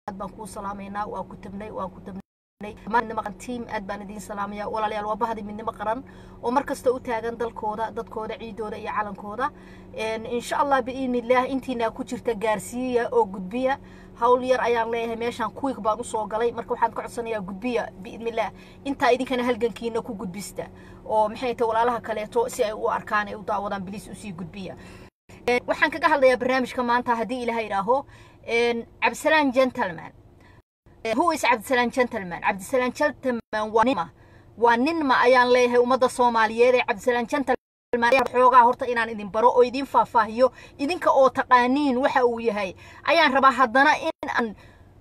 aad baan kuu salaamaynaa waa ku tabnay waan ku tabnay midnimo qaran tiim aad baan idiin salaamaya walaalayaal waa bahdi midnimo qaran oo mar kasta u taagan dalkooda dadkooda ciidooda iyo calankooda insha allah biidni illaah intiinaa ku jirta gaarsiiya oo gudbiya hawl yar ayaan leeyahay meeshaan kuwig baan usoo galay marka waxaan ka codsanayaa gudbiya biidni illaah intaa idinkana halgankiina ku gudbista oo maxay tahay walaalaha kaleeto si ay u arkaan ay u daawadaan biliis usii gudbiya waxaan kaga hadlayaa barnaamijka maanta haddii ilaha idhaaho cabdisalaan gentleman who is cabdisalaan gentleman cabdisalaan gentleman waa ninma waa ninma ayaan leeyahay ummadda soomaaliyeed ee cabdisalaan gentleman xoogaa horta inaan idin baro oo idin faahfaahiyo idinka oo taqaaniin waxa uu yahay ayaan rabaa haddana in aan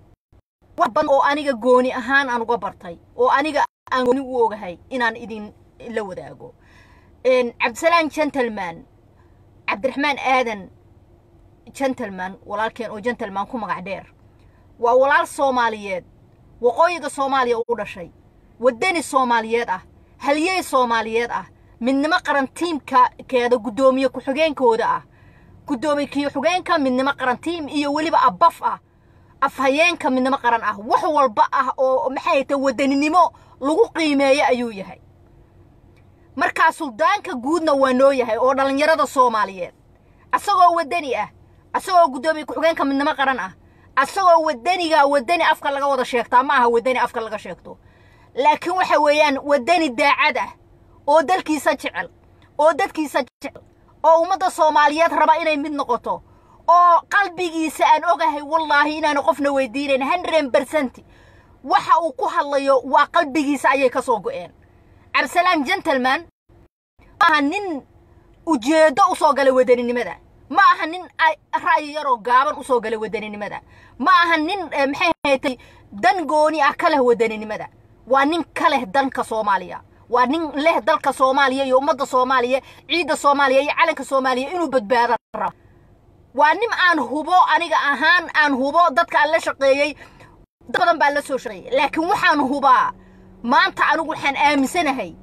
wax badan oo aniga gooni ahaan aan uga bartay oo aniga aan gooni u ogahay inaan idin la wadaago cabdisalaan gentleman cabdiraxmaan aadan gentleman walaalkeen oo gentleman ku magac dheer waa walaal soomaaliyeed waqooyiga soomaaliya u dhashay waddani soomaaliyeed ah halyey soomaaliyeed ah midnimo qaran tiimka keeda guddoomiye ku-xigeenkooda ah guddoomiye ku-xigeenka midnimo qaran tiim iyo weliba abaf ah afhayeenka midnimo qaran ah wax walba ah oo maxay ta wadaninimo lagu qiimeeyo ayuu yahay markaa suldaanka guudna waa noo yahay oo dhallinyarada soomaaliyeed asagoo waddani ah asagoo guddoomiye ku-xigeenka midnimo qaran ah asagoo waddaniga waddani afka laga wada sheegtaa ma aha waddani afka laga sheegto laakiin waxa weeyaan waddani daacad ah oo dalkiisa jecel oo dadkiisa jecel oo ummadda soomaaliyeed raba inay mid noqoto oo qalbigiisa aan ogahay wallaahi inaanu qofna weydiinayn hundred bercent waxa uu ku hadlayo waa qalbigiisa ayay ka soo go'een cabdisalaan gentleman ma aha nin ujeeddo u soo gala wadaninimada ma aha nin ra'yi yaroo gaaban usoo gala wadaninimada ma aha nin maxay haytay dan gooni ah ka leh wadaninimada waa nin ka leh danka soomaaliya waa nin leh dalka soomaaliya iyo ummadda soomaaliya ciidda soomaaliya iyo calanka soomaaliya inuu badbaada rabo waa nin aan hubo aniga ahaan aan hubo dadka aan la shaqeeyey dad badan baan la soo shaqeeyey laakiin waxaan hubaa maanta anigu waxaan aaminsanahay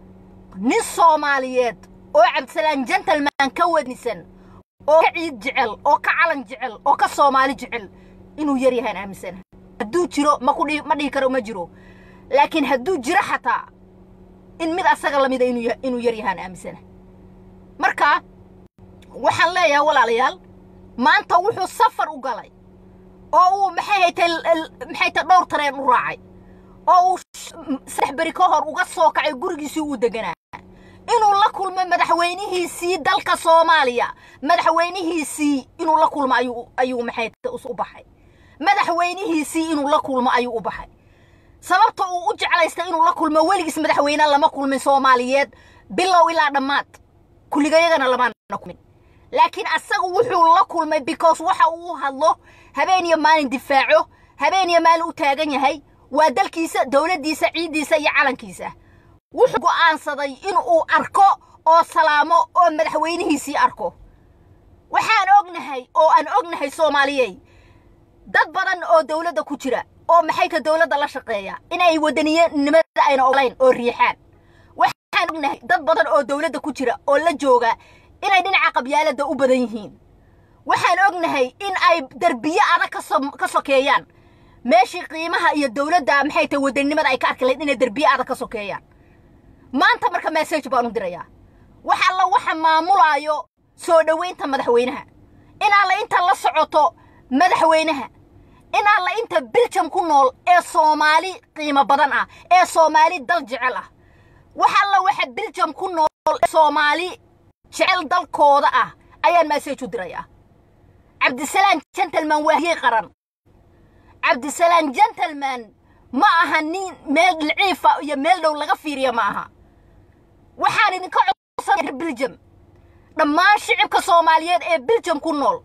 nin soomaaliyeed oo cabdisalaan gentleman ka wanisan oo ka ciid jecel oo ka calan jecel oo ka soomaali jecel inuu yar yahaan aaminsanahay hadduu jiro ma kudhi ma dhihi karo ma jiro laakiin hadduu jiro xataa in mid asaga lamida inuu yar yahaan aaminsanahay marka waxaan leeyahay walaalayaal maanta wuxuu safar u galay oo uu maxay haytay maxay tay dhowr tareen u raacay oo uu saddex beri ka hor uga soo kacay gurigiisii uu deganaa inuu la kulmo madaxweynihiisii dalka soomaaliya madaxweynihiisii inuu la kulmo ayuu ayuu maxay u baxay madaxweynihiisii inuu la kulmo ayuu u baxay sababta uu u jeclaystay inuu la kulmo weligiis madaxweyne lama kulmin soomaaliyeed bilow ilaa dhammaad kulligayagana lamaana kulmin laakiin asagu wuxuu la kulmay because waxa uu hadlo habeen iyo maalin difaaco habeen iyo maalin u taagan yahay waa dalkiisa dowladdiisa ciiddiisa iyo calankiisa wuxuu go'aansaday inuu arko oo salaamo oo madaxweynihiisii arko waxaan ognahay oo aan ognahay soomaaliyey dad badan oo dowladda ku jira oo maxayta dowladda la shaqeeya inay wadaniyanimada ayna oglayn oo riixaan waxaan ognahay dad badan oo dowladda ku jira oo la jooga inay dhinaca qabyaaladda u badan yihiin waxaan ognahay in ay derbiye adag ka sokeeyaan meeshii qiimaha iyo dowladda maxay tahay wadaninimada ay ka arki lahayd inay derbiye adag ka sokeeyaan maanta marka message baan u dirayaa wax alla waxa maamulaayo soo dhowaynta madaxweynaha in alla inta la socoto madaxweynaha in alla inta biljam ku nool ee soomaali qiimo badan ah ee soomaali dal jecel ah wax alla waxa biljam ku nool ee soomaali jecel dalkooda ah ayaan message u dirayaa cabdisalaan gentleman waahiyey qaran cabdisalaan gentleman ma aha nin meel dhilciifa iyo meel dhow laga fiiriya ma aha waxaan idinka codsanaya biljam dhammaan shicibka soomaaliyeed ee biljam ku nool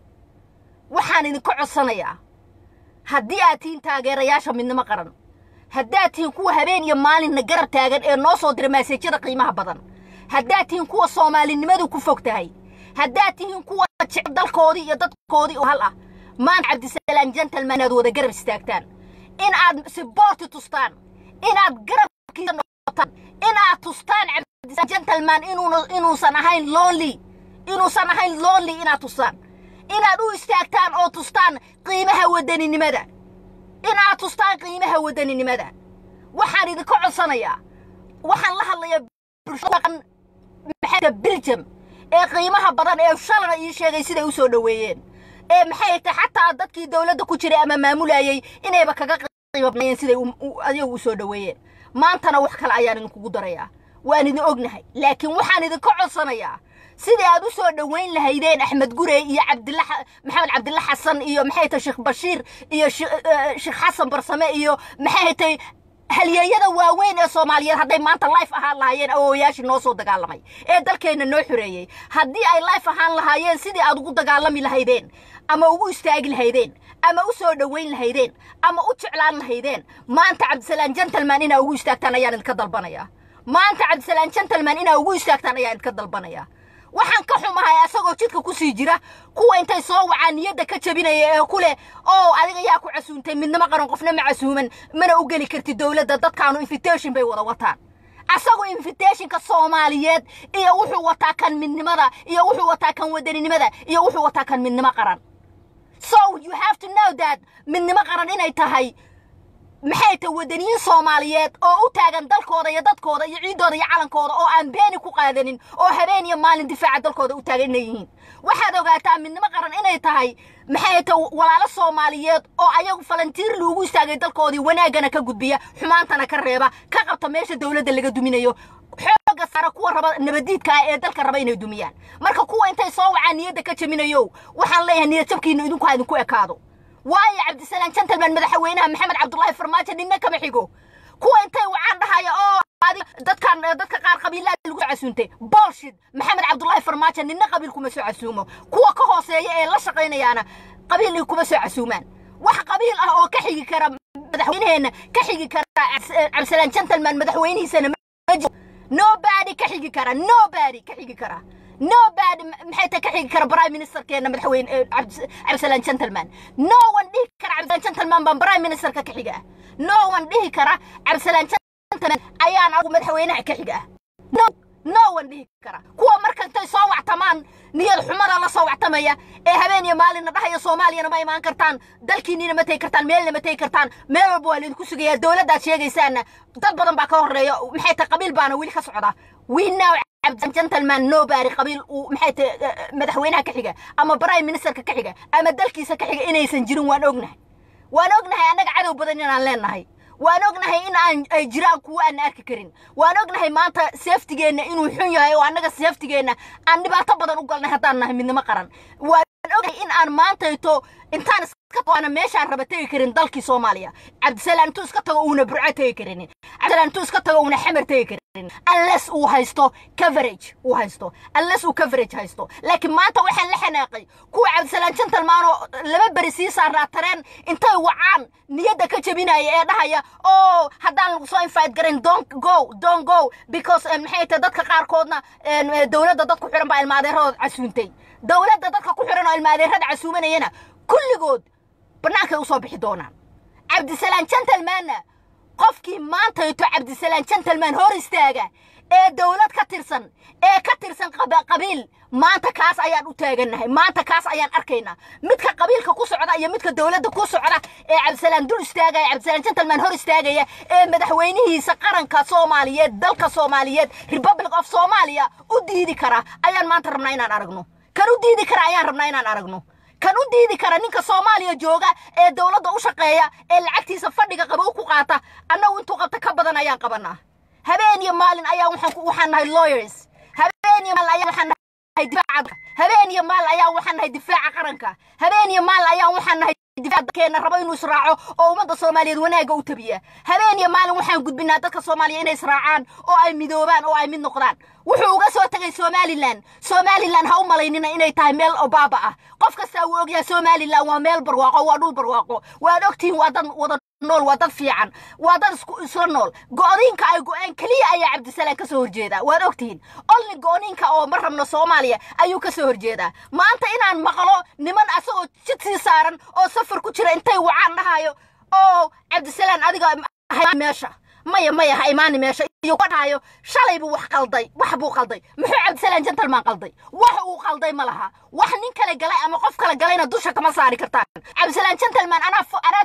waxaan idinka codsanayaa haddii aad tihiin taageerayaasha midnimo qaran haddaad tihiin kuwa habeen iyo maalinna garab taagan ee noo soo dira maaseejyada qiimaha badan haddaad tihiin kuwa soomaalinimadu ku fog tahay haddaad tihiin kuwa jecel dalkoodii iyo dadkoodii oo hal ah maanta cabdisalaan gentleman inaad wada garab istaagtaan in aad siboorti tustaan inaad garabkiisa noqotaan inaad tustaan cabdisalaan gentleman inuusan ahayn lonely inuusan ahayn lonely inaad tustaan inaad u istaagtaan oo tustaan qiimaha wadaninimada inaad tustaan qiimaha wadaninimada waxaan idinka codsanayaa waxaan la hadlayaa bulshada maxay biljam ee qiimaha badan ee shalana ii sheegay siday u soo dhoweeyeen ee maxay tahay xataa dadkii dowladda ku jiray ama maamulayay inayba kaga qiimo badnayeen siday ayagu u soo dhoweeyeen maantana wax kale ayaan idinkugu darayaa waan idin ognahay laakiin waxaan idinka codsanayaa sidii aad u soo dhoweyn lahaydeen axmed gurey iyo cabdilla maxamed cabdilla xasan iyo maxay tahay sheekh bashiir iyo sheekh xasan barsame iyo maxay tahay halyeeyada waaweyn ee soomaaliyeed hadday maanta life ahaan lahaayeen awoowayaashii noo soo dagaalamay ee dalkeenna noo xoreeyey haddii ay life ahaan lahaayeen sidii aad ugu dagaalami lahaydeen ama ugu istaagi lahaydeen ama u soo dhoweyn lahaydeen ama u jeclaan lahaydeen maanta cabdisalaan gentleman inaa ugu istaagtaan ayaan idinka dalbanayaa maanta cabdisalaan gentleman inaa ugu istaagtaan ayaan idinka dalbanayaa waxaan ka xumahay asagoo jidka ku sii jira kuwa intay soo wacaan niyadda ka jabinaya ee ku leh oo adiga yaa ku casuuntay midnimo qaran qofna ma casuuman mana u geli kartid dowladda dadkaanu invitation bay wada wataan asagoo invitationka soomaaliyeed iyo wuxuu wataa kan midnimada iyo wuxuu wataa kan wadaninimada iyo wuxuu wataa kan midnimo qaran so you have to know that midnimo qaran inay tahay maxay tahay wadaniyiin soomaaliyeed oo u taagan dalkooda iyo dadkooda iyo ciiddooda iyo calankooda oo aan beeni ku qaadanin oo habeen iyo maalin difaaca dalkooda u taagan inay yihiin waxaad ogaataa midnimo qaran inay tahay maxay tahay walaalo soomaaliyeed oo ayagu falantiir loogu istaagay dalkoodii wanaaggana ka gudbiya xumaantana ka reeba ka qabta meesha dowladda laga duminayo xooga saara kuwa raba nabadiidka ah ee dalka raba inay dumiyaan marka kuwa intay soo wacaan niyadda ka jaminayo waxaan leeyahay niyad jabkiina idinku ha idinku ekaado waayo cabdisalaan gentleman madaxweynaha maxamed cabdullaahi farmaajo ninna kama xigo kuwa intay wacaan dhahaya oo dadkan dadka qaar qabiilaa lagu casuuntay bolshid maxamed cabdullaahi farmaajo ninna qabiil kuma soo casuumo kuwa ka hooseeya ee la shaqaynayaana qabiil kuma soo casuumaan wax qabiil ah oo ka xigi kara madaxweynaheenna ka xigi kara cabdisalaan gentleman madaxweynihiisana nobody ka xigi kara nobody ka xigi kara nobody maxay ta ka xigi kara prime ministerkeena madaxweyne cabdisalaan gentleman no one dhihi kara cabdisalaan gentleman baan prime ministerka ka xiga ah no one dhihi kara cabdisalaan gentleman ayaan agu madaxweynaha ka xiga ah no no one dhihi kara kuwa marka intay soo wactamaan niyad xumada la soo wactamaya ee habeen iyo maalinna dhahaya soomaaliyana ma imaan kartaan dalkiinina ma tegi kartaan meelna ma tegi kartaan meel walba waa laydinku sugayaa dowladdaad sheegaysaana dad badan baa ka horreeya maxay tahay qabiil baana weli ka socda we now gentleman nobody qabiil uu maxay tahay madaxweynaha ka xiga ama prime ministerka ka xiga ama dalkiisa ka xiga inaysan jirin waan ognahay waan ognahay annaga cadow badan inaan leenahay waan ognahay in aan ay jiraan kuwa aan arki karin waan ognahay maanta seeftigeenna inuu xun yahay oo annaga seeftigeenna aan dhibaato badan u galnay haddaan nahay midnimo qaran waan ognahay in aan maantayto intaan iska meeshaan raba tegi karin dalkii soomaaliya cabdisalaan intuu iska tago uuna burco tegi karinin cabdisalaan intuu iska tago uuna xamar tegi karin unless uu haysto coverage uu haysto unless uu coverage haysto laakiin maanta waxaan la xanaaqay kuwa cabdisalaan gentleman oo laba beri sii saaraa tareen intay wacaan niyadda ka jabinaya ee dhahaya oo haddaan lagu soo invite garin don't go don't go because maxay tahay dadka qaarkoodna dowladda dadku xiran baa ilmaadeeradood casuuntay dowladda dadka ku xiran oo ilmaadeerada casuumanayana kulligood bannaankay u soo bixi doonaan cabdisalaan gentlemanna qofkii maantayto cabdisalaan gentleman hor istaaga ee dowlad ka tirsan ee ka tirsan qabiil maanta kaas ayaan u taagannahay maanta kaas ayaan arkaynaa midka qabiilka ku socda iyo midka dowladda ku socda ee cabdisalaan dul istaagaya cabdisalaan gentleman hor istaagaya ee madaxweynihiisa qaranka soomaaliyeed dalka soomaaliyeed republic of soomaaliya u diidi kara ayaan maanta rabnaa inaan aragno kan u diidi kara ayaan rabnaa inaan aragno kan u diidi kara ninka soomaaliya jooga ee dowladda u shaqeeya ee lacagtiisa fadhiga qabow ku qaata annagu intuu qabta ka badan ayaan qabanaa habeen iyo maalin ayaa waxaan nahay lawyers habeen iyo maalin ayaa waxaan nahay difaaca habeen iyo maalin ayaa waxaan nahay difaaca qaranka habeen iyo maalin ayaa waxaan nahay difaaceena rabo inuu israaco oo ummadda soomaaliyeed wanaagga u tabiya habeen iyo maalin waxaan gudbinaa dadka soomaaliya inay israacaan oo ay midoobaan oo ay mid noqdaan wuxuu uga soo tegay somalilan somalilan ha u malaynina inay tahay meel obaaba ah qof kastaa wuu ogyahay somalilan waa meel barwaaqo waa dhul barwaaqo waad ogtihiin waa dad wada nool waa dad fiican waa dad isla nool go'diinka ay go'een keliya ayaa cabdisalaan ka soo horjeedaa waad ogtihiin olni go'niinka oo ma rabno soomaaliya ayuu ka soo horjeedaa maanta inaan maqlo niman asagoo jid sii saaran oo safar ku jira intay wacaan dhahayo oo cabdisalaan adiga meesha maya maya ha imaani meesha iyo dhahayo shalay buu wax qalday wax buu qalday muxuu cabdisalaan gentleman qalday wax uu qalday ma laha wax nin kale galay ama qof kale galayna dusha kama saari kartaan cabdisalaan gentleman anaa anaa two three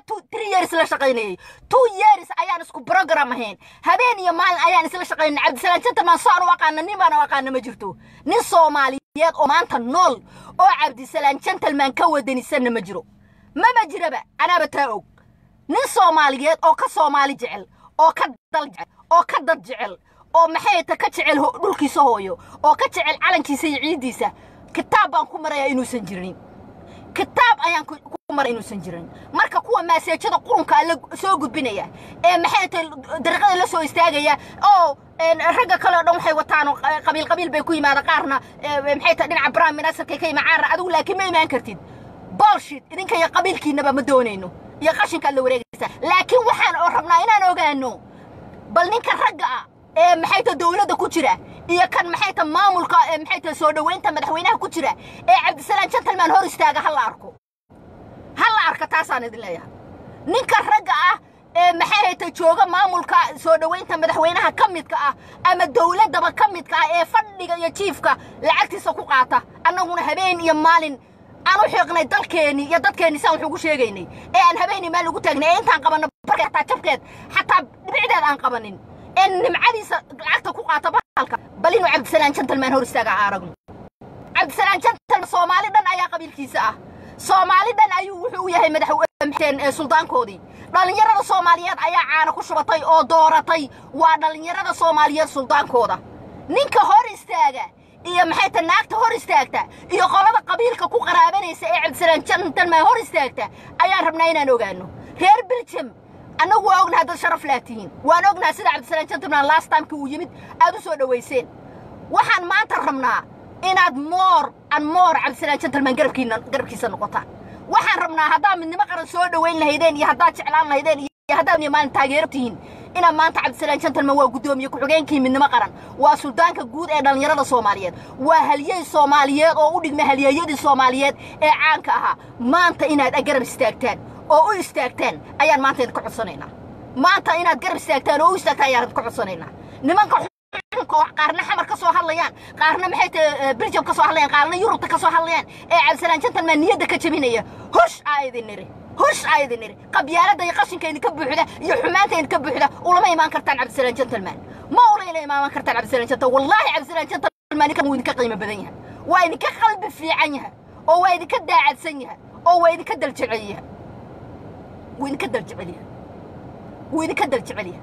three years la shaqaynayay two years ayaan isku program ahayn habeen iyo maalin ayaan isla shaqaynay cabdisalaan gentleman saan u aqaana nin baan u aqaana ma jirto nin soomaaliyeed oo maanta nool oo cabdisalaan gentleman ka wadanisanna ma jiro mama jiraba anaaba taa og nin soomaaliyeed oo ka soomaali jecel oo ka dal jecel oo ka dad jecel oo maxay ta ka jecel dhulkiisa hooyo oo ka jecel calankiisa iyo ciiddiisa kitaab baan ku marayaa inuusan jirin kitaab ayaan ku maray inuusan jirin marka kuwa maaseejada qurunka alla soo gudbinaya ee maxay tahay dariiqada la soo istaagaya oo ragga kale oo dhan waxay wataan qabiil qabiil bay ku yimaada qaarna maxay tahay dhinaca prime ministerka ka yima caara adigu laakiin ma imaan kartid bolshit idinka iyo qabiilkiinaba ma doonayno iyo qashinkaad la wareegaysa laakiin waxaan oo rabnaa inaan ogaano bal ninka ragga ah ee maxay tahay dowladda ku jira iyo kan maxay tahay maamulka ee maxay tahay soo dhoweynta madaxweynaha ku jira ee cabdisalaan gentleman hor istaaga ha la arko ha la arka taasaan idin leeyahay ninka ragga ah ee maxay hayta jooga maamulka soo dhoweynta madaxweynaha ka midka ah ama dowladdaba ka midka ah ee fadhiga iyo jiifka lacagtiisa ku qaata annaguna habeen iyo maalin aan u xiiqnay dalkeenni iyo dadkeenni saan wax ugu sheegaynay ee aan habeenii maalin ugu taagnay ee intaan qabanno barka xataa jabkeed xataa dhibicdeed aan qabanin ee nimcadiisa lacagta ku qaata bahalka bal inuu cabdisalaan gentleman hor istaaga aragno cabdisalaan gentleman soomaali dhan ayaa qabiilkiisa ah soomaali dhan ayuu wuxuu u yahay madaxweyne suldaankoodii dhallinyarada soomaaliyeed ayaa caana ku shubatay oo dooratay waa dhallinyarada soomaaliyeed suldaankooda ninka hor istaaga iyo maxay ta naagta hor istaagta iyo qolada qabiilka ku qaraabanaysa ee cabdisalaan gentleman hor istaagta ayaan rabnaa inaan ogaano reer belgium annagu waa ognahay dad sharaf laa tihiin waan ognahay sida cabdisalaan gentleman last timeka uu yimid aad u soo dhowayseen waxaan maanta rabnaa inaad moor an moor cabdisalaan gentleman garabkiina garabkiisa noqotaan waxaan rabnaa haddaad midnimo qaran soo dhowayn lahaydeen iyo haddaad jeclaan lahaydeen iyo haddaad maalin taageero tihiin inaad maanta cabdisalaan gentleman waa guddoomiye ku-xigeenkii midnimo qaran waa suldaanka guud ee dhallinyarada soomaaliyeed waa halyey soomaaliyeed oo u dhigma halyeeyadii soomaaliyeed ee caanka ahaa maanta inaad garab istaagtaan oo u istaagtaan ayaan maanta idinka codsanaynaa maanta inaad garab istaagtaan oo u istaagtaan ayaan idinka codsanaynaa nimanka qaarna xamar ka soo hadlayaan qaarna maxay tahay belgium ka soo hadlayaan qaarna yurubta ka soo hadlayaan ee cabdisalaan gentleman niyadda ka jabinaya hosh aa idin niri hosh aa idin niri qabyaaladda iyo qashinka idinka buuxda iyo xumaanta idinka buuxda ulama imaan kartaan cabdisalaan gentleman ma ulayna imaan kartaan cabdisalaan gentleman wallaahi cabdisalaan gentleman ninkan wuu idinka qiimo badan yahay waa idinka qalbi fiican yahay oo waa idinka daacadsan yahay oo waa idinka daljecel yahay wuu idinka daljecel yahay wuu idinka daljecel yahay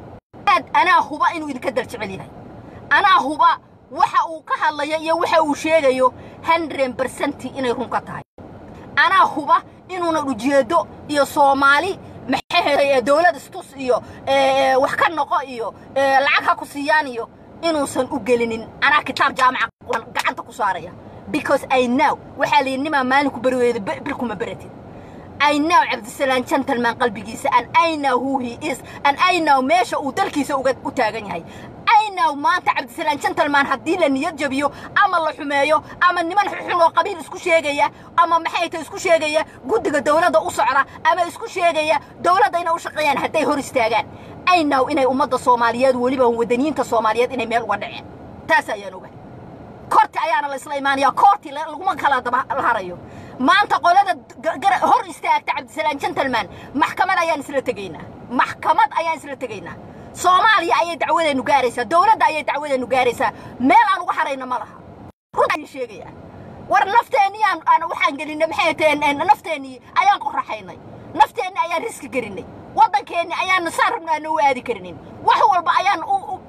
anaa huba inuu idinka daljecel yahay anaa huba waxa uu ka hadlayo iyo waxa uu sheegayo hundred bercenti inay run ka tahay anaa huba inuuna ujeedo iyo soomaali maxay dowlad istus iyo wax ka noqo iyo lacag ha ku siiyaan iyo inuusan u gelinin anaa kitaab jaamaca gacanta ku saaraya because i know waxaa la yidhi nimaa maalinku beri weyda bir kuma beratid I know cabdisalaan gentleman qalbigiisa and I know who he is and I know meesha uu dalkiisa uga u taagan yahay I know maanta cabdisalaan gentleman haddii la niyad jabiyo ama la xumeeyo ama niman xun oo qabiil isku sheegaya ama maxay tahay isku sheegaya guddiga dowladda u socda ama isku sheegaya dowladda inay u shaqeeyaan hadday hor istaagaan I know inay ummadda Soomaaliyeed weliba wadaniyiinta Soomaaliyeed inay meel uga dhaceen taas ayaan ogahay koorti ayaana la isla imaanaya koorti laguma kala daba harayo maanta qolada hor istaagta cabdisalaan gentleman maxkamad ayaan isla tegaynaa maxkamad ayaan isla tegaynaa soomaaliya ayay dacwadeennu gaaraysaa dowladda ayay dacwadeennu gaaraysaa meel aan uga harayna ma laha runtaan sheegayaa war nafteennii aan aan waxaan gelinay maxay taheen nafteennii ayaan qoraxaynay nafteenni ayaan riski gelinay waddankeenni ayaan saan rabna aan u aadi karinin wax walba ayaan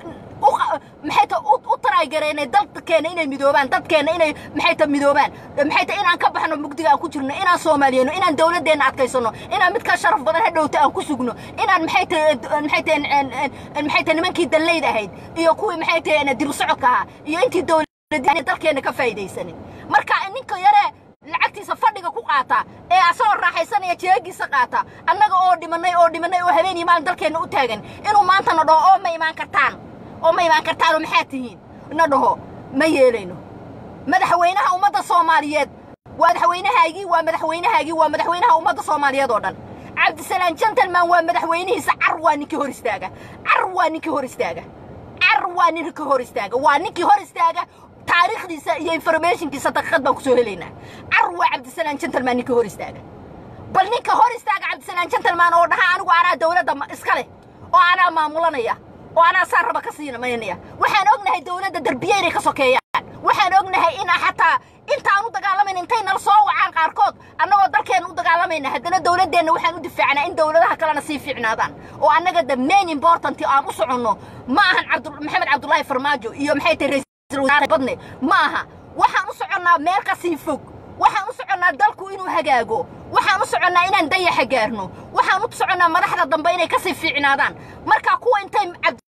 maxay ta u taraygaraynay dalkeena inay midoobaan dadkeena inay maxay ta midoobaan maxay ta inaan ka baxno mugdiga aan ku jirno inaan soomaaliyano inaan dowladdeena adkaysano inaan mid ka sharaf badan hadhowta aan ku sugno inaan maxay ta maxay ta maxay ta nimankii danleyd ahayd iyo kuwii maxay ta dib socodka ahaa iyo intii dowladda dalkeena ka faa'iidaysanin marka ninka yare lacagtiisa fadhiga ku qaata ee asagoo raaxaysanaya jeegiisa qaata annaga oo dhimanay oo dhimanay oo habeen iyo maalin dalkeenna u taagan inuu maanta na dhaho oo ma imaan kartaan oo ma imaan kartaanoo maxaa tihiin na dhaho ma yeelayno madaxweynaha ummadda soomaaliyeed waa madaxweynahaagii waa madaxweynahaagii waa madaxweynaha ummadda soomaaliyeed oo dhan cabdisalaan gentleman waa madaxweynihiisa car waa ninkii hor istaaga car waa ninkii hor istaaga car waa ninkii hor istaaga waa ninkii hor istaaga taariikhdiisa iyo informationkiisa daqiiqad baan ku soo helaynaa car waa cabdisalaan gentleman ninkii hor istaaga bal ninka hor istaaga cabdisalaan gentleman gentleman oo dhaha anigu anaa dowladda iska leh oo anaa maamulanaya oo anaa saa raba ka siinamanaya waxaan ognahay dowladda derbiye inay ka sokeeyaan waxaan ognahay in xataa intaan u dagaalamayna intay nala soo wacaan qaarkood annagoo dalkeenna u dagaalamayna haddana dowladdeenna waxaan u difaacnaa in dowladaha kalena sii fiicnaadaan oo annaga the main important aan u soconno ma ahan cabdu maxamed cabdullaahi farmaajo iyo maxay tahay ra-iisul wasaare badne ma aha waxaan u soconnaa meel ka sii fog waxaan u soconnaa dalku inuu hagaago waxaan u soconnaa inaan dayaxa gaarno waxaan u soconnaa madaxda dambe inay kasii fiicnaadaan marka kuwa intay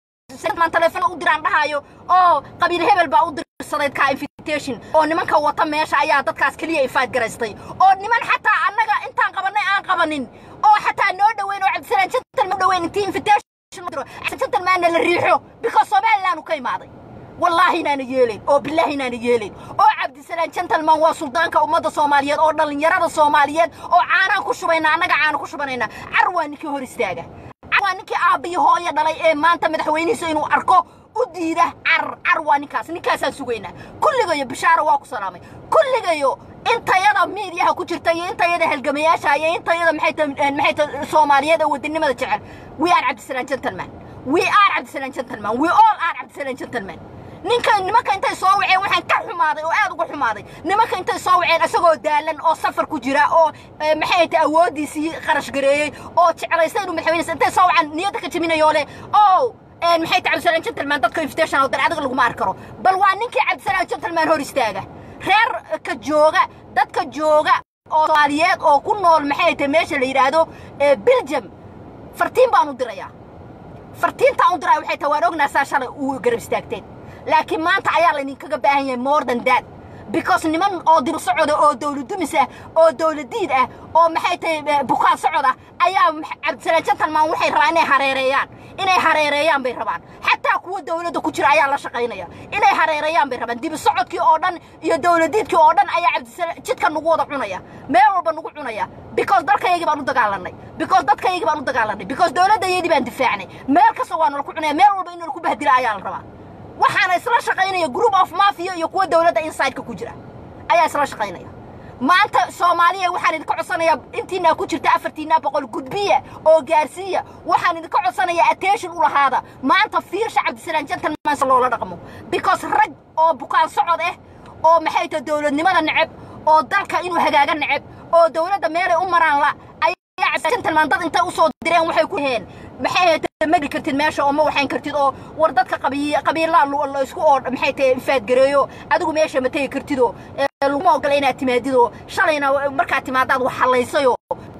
maan taleefon u diraan dhahaayo oo qabiil hebel baa u dirsaday ka invitation oo nimanka wata meesha ayaa dadkaas keliya ifaad garaystay oo niman xataa annaga intaan qabannay aan qabanin oo xataa noo dhoweyn oo cabdisalaan jantal ma dhoweyn intii invitation jantalmaanna la riixo because somaliland u ka imaaday wallaahi inaana yeelayn oo bilaahi inaana yeelayn oo cabdisalaan gentleman waa suldaanka ummadda soomaaliyeed oo dhallinyarada soomaaliyeed oo caanaan ku shubayna annaga caana ku shubanayna car waa ninkii hor istaaga car waa ninkii aabbiyi hooyo dhalay ee maanta madaxweynihiisa inuu arko u diida car car waa ninkaas ninkaasaan sugaynaa kulligayo bishaaro waa ku salaamay kulligayo intayada miidiyaha ku jirta iyo intayada halgamayaasha iyo intayada maxay ta maxay ta soomaaliyeed oo wadannimada jecel we are cabdisalaan gentleman we are cabdisalaan gentleman we all are cabdisalaan gentleman ninka nimanka intay soo waceen waxaan ka xumaaday oo aad uga xumaaday nimanka intay soo waceen isagoo daalan oo safar ku jira oo maxay tahay awooddiisii qarash gareeyey oo jeclaystay inuu madaxweyneysa intay soo wacaan niyadda ka jebinayoo leh oo maxay tahay cabdisalaan gentleman dadka invitation oo dan adiga laguma arki karo bal waa ninkii cabdisalaan gentleman hor istaaga reer ka jooga dadka jooga oo soomaaliyeed oo ku nool maxay tahay meesha la yidhaahdo belgium fartiin baan u dirayaa fartiintaan u diraya waxay tahay waan ognaa saa shalay uu garab istaagteen laakiin maanta ayaa laydinkaga baahan yahay more than that because niman oo dib socoda oo dawladumis ah oo dawladiid ah oo maxay tahay bukaan socod ah ayaa cabdisalaan gentleman waxay rabaan inay hareereeyaan inay hareereeyaan bay rabaan xataa kuwa dawladda ku jira ayaa la shaqaynaya inay hareereeyaan bay rabaan dibi socodkii oo dhan iyo dawladiidkii oo dhan ayaa cabdisalaan jidka nagu wada cunaya meel walba nagu cunaya because dalkayagii baan u dagaalanay because dadkayagii baan u dagaalanay because dawladdayadii baan difaacnay meel kasta waa nala ku cunaya meel walba in nalaku bahdila ayaa la rabaa waxaana isla shaqaynaya group of mafia iyo kuwa dawladda insideka ku jira ayaa isla shaqaynaya maanta soomaaliya waxaan idinka codsanayaa intiinaa ku jirta afartiinaa boqol gudbiya oo gaarsiiya waxaan idinka codsanayaa attention u lahaada maanta fiirsha cabdisalaan gentleman si loola dhaqmo because rag oo bukaan socod ah oo maxay tahay dawladnimada neceb oo dalka inuu hagaaga neceb oo dawladda meelay u maraan la ayaa gentleman dad intay usoo direen waxay ku heen maxay magi kartid meesha oo ma waxayn kartid oo war dadka qabiilaa la isku oo maxay tahay infaadgareeyo adigu meesha ma tegi kartidoo laguma ogola inaad timaadidoo shalayna markaad timaadaad wax hallaysayoo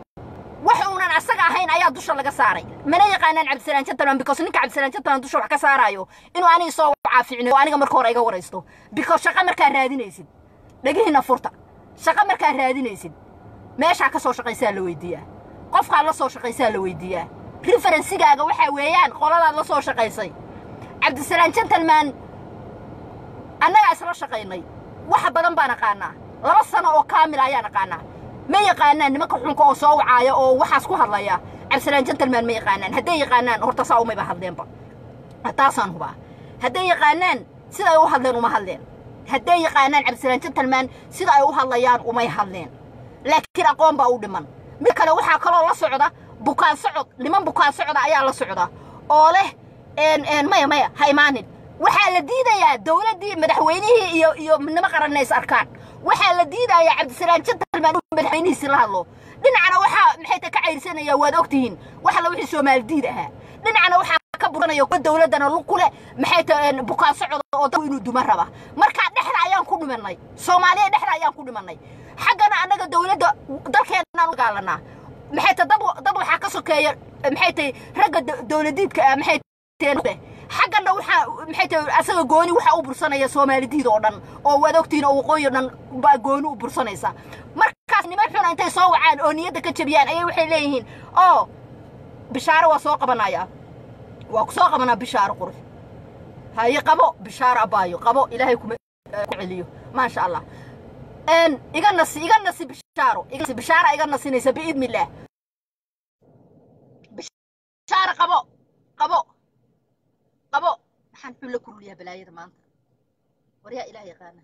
wax uunan asaga ahayn ayaa dusha laga saaray mana yaqaanaan cabdisalaan gentleman because ninka cabdisalaan gentleman dusha wax ka saaraayo inuu aniga soo caaficinayo oo aniga marka hore iga waraysto because shaqa markaa raadinaysid dhegihiina furta shaqa markaa raadinaysid meeshaa ka soo shaqaysaa la weydiiyaa qofkaad la soo shaqaysaa la weydiiyaa referensigaaga waxaa weeyaan qoladaad la soo shaqaysay cabdisalaan gentleman annagaa isla shaqaynay wax badan baan aqaanaa laba sano oo kaamil ayaan aqaanaa ma yaqaanaan nimanka xunka oo soo wacaaya oo waxaas ku hadlaya cabdisalaan gentleman ma yaqaanaan hadday yaqaanaan horta saa umayba hadleenba taasaan hubaa hadday yaqaanaan sida ay u hadleen uma hadleen hadday yaqaanaan cabdisalaan gentleman sida ay u hadlayaan umay hadleen laakiin aqoon baa u dhiman mid kale waxaa kaloo la socda bukaan socod niman bukaan socda ayaa la socda oo leh maya maya ha imaanin waxaa la diidayaa dawladdii madaxweynihii iyo iyo midnimo qaranna is arkaan waxaa la diidayaa cabdisalaan gentleman inuu madaxweynihiisi la hadlo dhinacana waxaa maxay ta ka cayrsanaya waad ogtihiin wax alla wixii soomaali diid ahaa dhinacana waxaa ka buranaya kuwa dawladdana lug ku leh maxay ta bukaan socda oo dadku inuu duma raba markaa dhexda ayaan ku dhimanay soomaaliya dhexda ayaan ku dhimanay xaggana annaga dawladda dalkeenaan u dagaalanaa maxay ta dad dad waxaa ka sokeeya maxay tahay ragga dawladiidka ah maxay xaggana waxaa maxay tahay asaga gooni waxaa u bursanaya soomaalidiid oo dhan oo waad ogtihiin oo waqooyi o dhan baa gooni u bursanaysa markaas niman xuna intay soo wacaan oo niyadda ka jebiyaan ayay waxay leeyihiin oo bishaaro waa soo qabanaya waa ku soo qabanaa bishaaro qurux haye qabo bishaaro abaayo qabo ilaahay kuma ku celiyo maasha allah iga nasi iga nasi bishaaro bishaara iga nasinaysa biidni illaah bishaaro qabo qabo qabo maxaan xun la kuruliyaa balaayada maanta waryaa ilaah yaqaana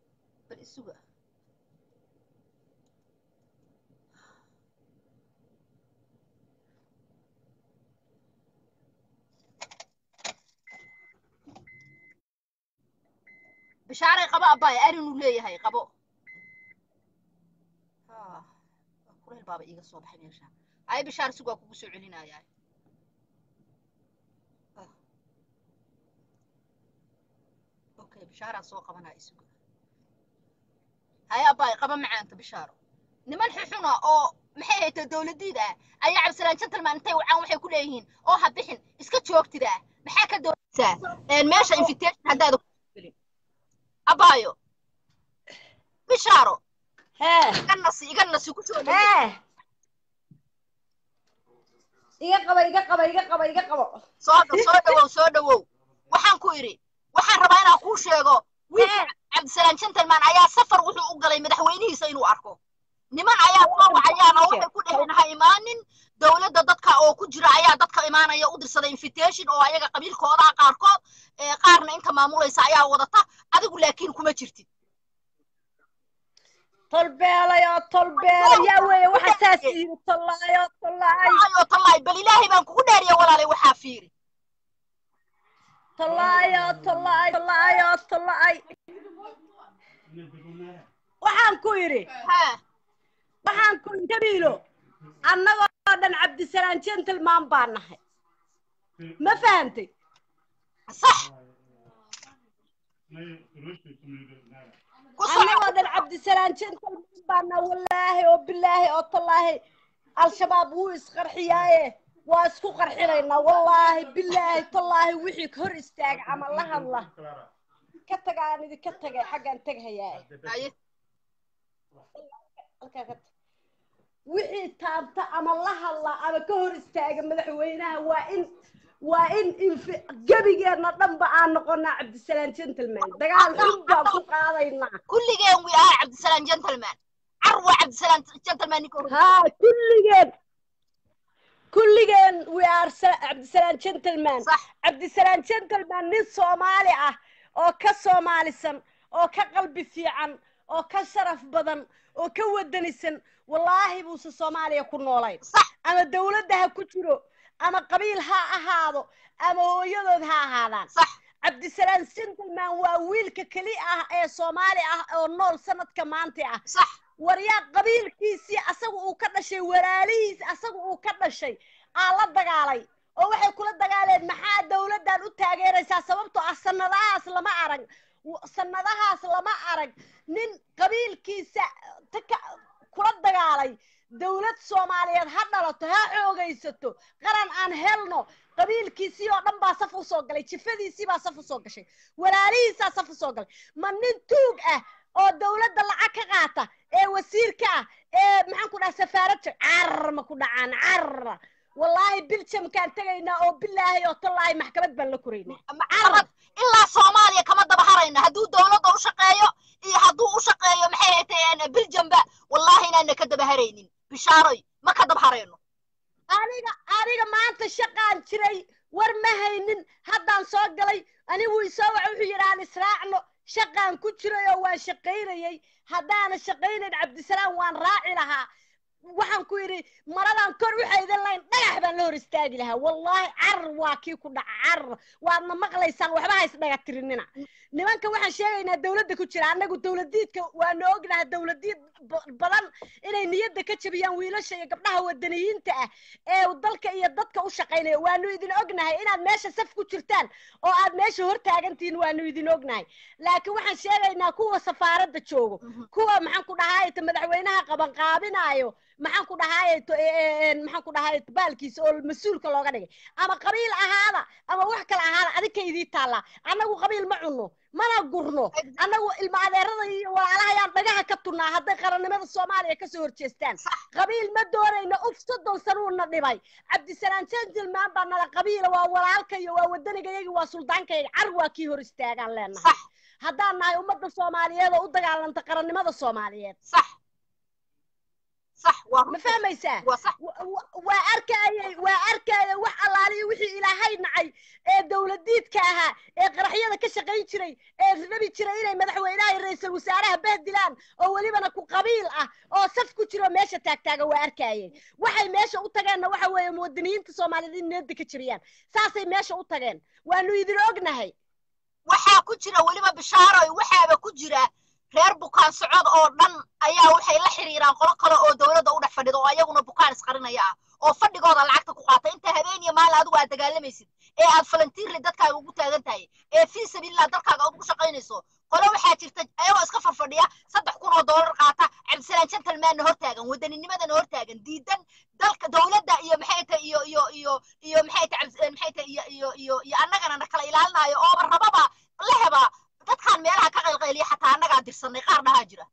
bal isuga bishaaray qabo abbaay arinuu leeyahay qabo Ah, kuleyl baaba iiga soo baxay meesha ay bishaar sig waa kugu soo celinayaa Ah. okay bishaaraa soo qabanaa isugu haya abbaay qaba macaanta bishaaro niman xuxuna oo maxay hayta dowladiida ah ayaa cabdisalaan gentleman intay wacaan waxay ku leeyihiin oo ha bixin iska joogtida maxaa ka doonaysaa Een, meesha invitation haddaada ku gelin abaayo bishaaro hee iga nasi iga nasi ku soo dhaweey hee iga qaba iga qaba iga qaba iga qabo soo dhow soo dhawow soo dhawow waxaan ku idhi waxaan rabaa inaan kuu sheego wiilka Hee. cabdisalaan gentleman ayaa safar wuxuu u galay madaxweynihiisa inuu arko niman ayaa soo wacayaan oo waxay ku dheheen ha imaanin dowladda dadka oo ku jira ayaa dadka imaanaya u dirsaday invitation oo ayaga qabiilkooda ah qaarkood ee qaarna inta maamulaysa ayaa wadata adigu laakiin kuma jirtid tolbeelay oo tolbeelay yaa weeye waxa saas yiri tollaay oo tollaay ayoo tallaay bal ilaahay baan kugu dheeriya walaalay waxaa fiiri tollaay oo tollaay tollaay oo tollaay waxaan ku yidhi haa waxaan ku yidhi jabiilo annagoo dhan cabdisalaan gentleman baan nahay ma fahantay sax ku annagoo soco dhan cabdisalaan gentleman baan nahay wallaahi oo bilaahi oo tallaahi al-shabaab wuu isqarxiyaaye waa isku qarxinaynaa wallaahi bilaahi tallaahi wixii hor istaag ama la hadla ka tagaan idinka tagay xaggaan teghayaa Haye. halkaa ka tag wixii taabta ama la hadla ama ka hor istaaga madaxweynaha waa in waa in infi gebigeedna dhanba aan noqonaa cabdisalaan gentleman dagaal xun baan ku qaadaynaa kulligeen wi ah cabdisalaan gentleman carwa cabdisalaan gentleman ninka hor haa kulligeen kulligeen we are sa- cabdisalaan gentleman sax cabdisalaan gentleman nin soomaali ah oo ka soomaalisan oo ka qalbi fiican oo ka sharaf badan oo ka wadanisan wallaahi buuse soomaaliya ku noolayn sax ama dawladda ha ku jiro ama qabiil ha ahaado ama hooyadood ha ahaadaan sax cabdisalaan gentleman waa wiilka keli ah ee soomaali ah oo nool sanadka maanta ah sax waryaa qabiilkiisii asaga uu ka dhashay walaalihiis asaga uu ka dhashay aa la dagaalay oo waxay kula dagaaleen maxaa dawladdan u taageeraysaa sababtoo ah sanadahaas lama arag w- sanadahaas lama arag nin qabiilkiisa ta ka- kula dagaalay dawlad soomaaliyeed ha dhalato ha xoogaysato qaran aan helno qabiilkiisii oo dhan baa saf u soo galay jifadiisii baa saf u soo gashay walaalihiisaa saf u soo galay ma nin tuug ah oo dawladda lacag ka qaata ee wasiirka ah ee maxaan ku dhaha safaaradda carar ma ku dhacaan carar wallaahi biljamkaan tegaynaa oo bilaahi oo tallaahi maxkamad baan la koraynaa maxkamad ilaa soomaaliya kama daba harayna hadduu dowladda u shaqeeyo iyo hadduu u shaqeeyo maxay hayteen biljamba wallaahi inaana ka daba haraynin bishaaroy ma ka daba harayno aniga aniga maanta shaqaan jiray war ma haynin haddaan soo galay anigu isoo waxa wuxuu yidhi aan israacno shaqaan ku jiray oo waan shaqaynayay haddaana shaqaynayn cabdisalaam waan raaci lahaa waxaan ku yidhi maradaan kor u xaydan lahayn dhagax baan la hor istaagi lahaa wallaahi carar waa kii ku dhaca carar waadna maqlaysaan waxba ha isdhaga tirinina nimanka waxaan sheegaynaa dawladda ku jira annagu dawladiidka waanu ognahay dawladiid ba- badan inay niyadda ka jabiyaan wiilasha iyo gabdhaha wadaniyiinta ah ee dalka iyo dadka u shaqaynaya waanu idin ognahay inaad meesha saf ku jirtaan oo aad meesha hor taagantihiin waanu idin ognahay laakiin waxaan sheegaynaa kuwa safaaradda joogo kuwa maxaan ku dhahaay ta madaxweynaha qaban qaabinaayo maxaan ku dhahaay to- ee- ee- maxaan ku dhahaay baalkiisa oo mas-uulka looga dhigay ama qabiil ahaada ama wax kale ahaada adinka idii taallaa annagu qabiil ma cunno mana gurno annagu ilma adeerada iyo walaalahayaan dhagaha ka tunnaa hadday qarannimada soomaaliya kasoo horjeestaan qabiil ma doonayno uf soddon sanuuna dhibay cabdisalaan gentleman baa nala qabiila waa walaalka iyo waa wadanigayagi waa suldaankayaga car waa kii hor istaagaan leenahay sax haddaan nahay ummadda soomaaliyeed oo u dagaalanta qarannimada soomaaliyeed sax sax waa ma fahmaysaa waa sax wa- wa- waa arkayay waa arkaya wax allaaliyo wixii ilaahay nacay ee dawladiidka ahaa ee qaraxyada ka shaqayn jiray ee rabi jiray inay madaxweynaha iyo ra-iisul wasaaraha bahdilaan oo welibana ku qabiil ah oo saf ku jiro meesha taagtaaga waa arkayeen waxay meesha u tageenna waxa weeye muwadiniyiinta soomaaliyeed in niyadda ka jabiyaan saasay meesha u tageen waanu idin ognahay waxaa ku jira weliba bishaaroy waxaaba ku jira reer bukaan socod oo dhan ayaa waxay la xiriiraan qolo kale oo dowladda u dhex fadhida oo ayaguna bukaan isqarinaya ah oo fadhigooda lacagta ku qaata inta habeen iyo maalin adigu aad dagaalamaysid ee aad falantiirli dadkaaga ugu taagan tahay ee fii sabiilillah dalkaaga aad ugu shaqaynayso qolo waxaa jirta ayagoo iska farfadhiya saddex kun oo doolar qaata cabdisalaan gentlemanna hortaagan waddaninimadana hortaagan diidan dalka dowladda iyo maxay tahay iyo iyo iyo iyo maxay tahay maxay tahay iyo iyo iyo iyo annagana na kala ilaalinaayo ooba rababa la heba dadkaan meelaha ka qaylqayliya xataa annagaa dirsanay qaar dhahaa jira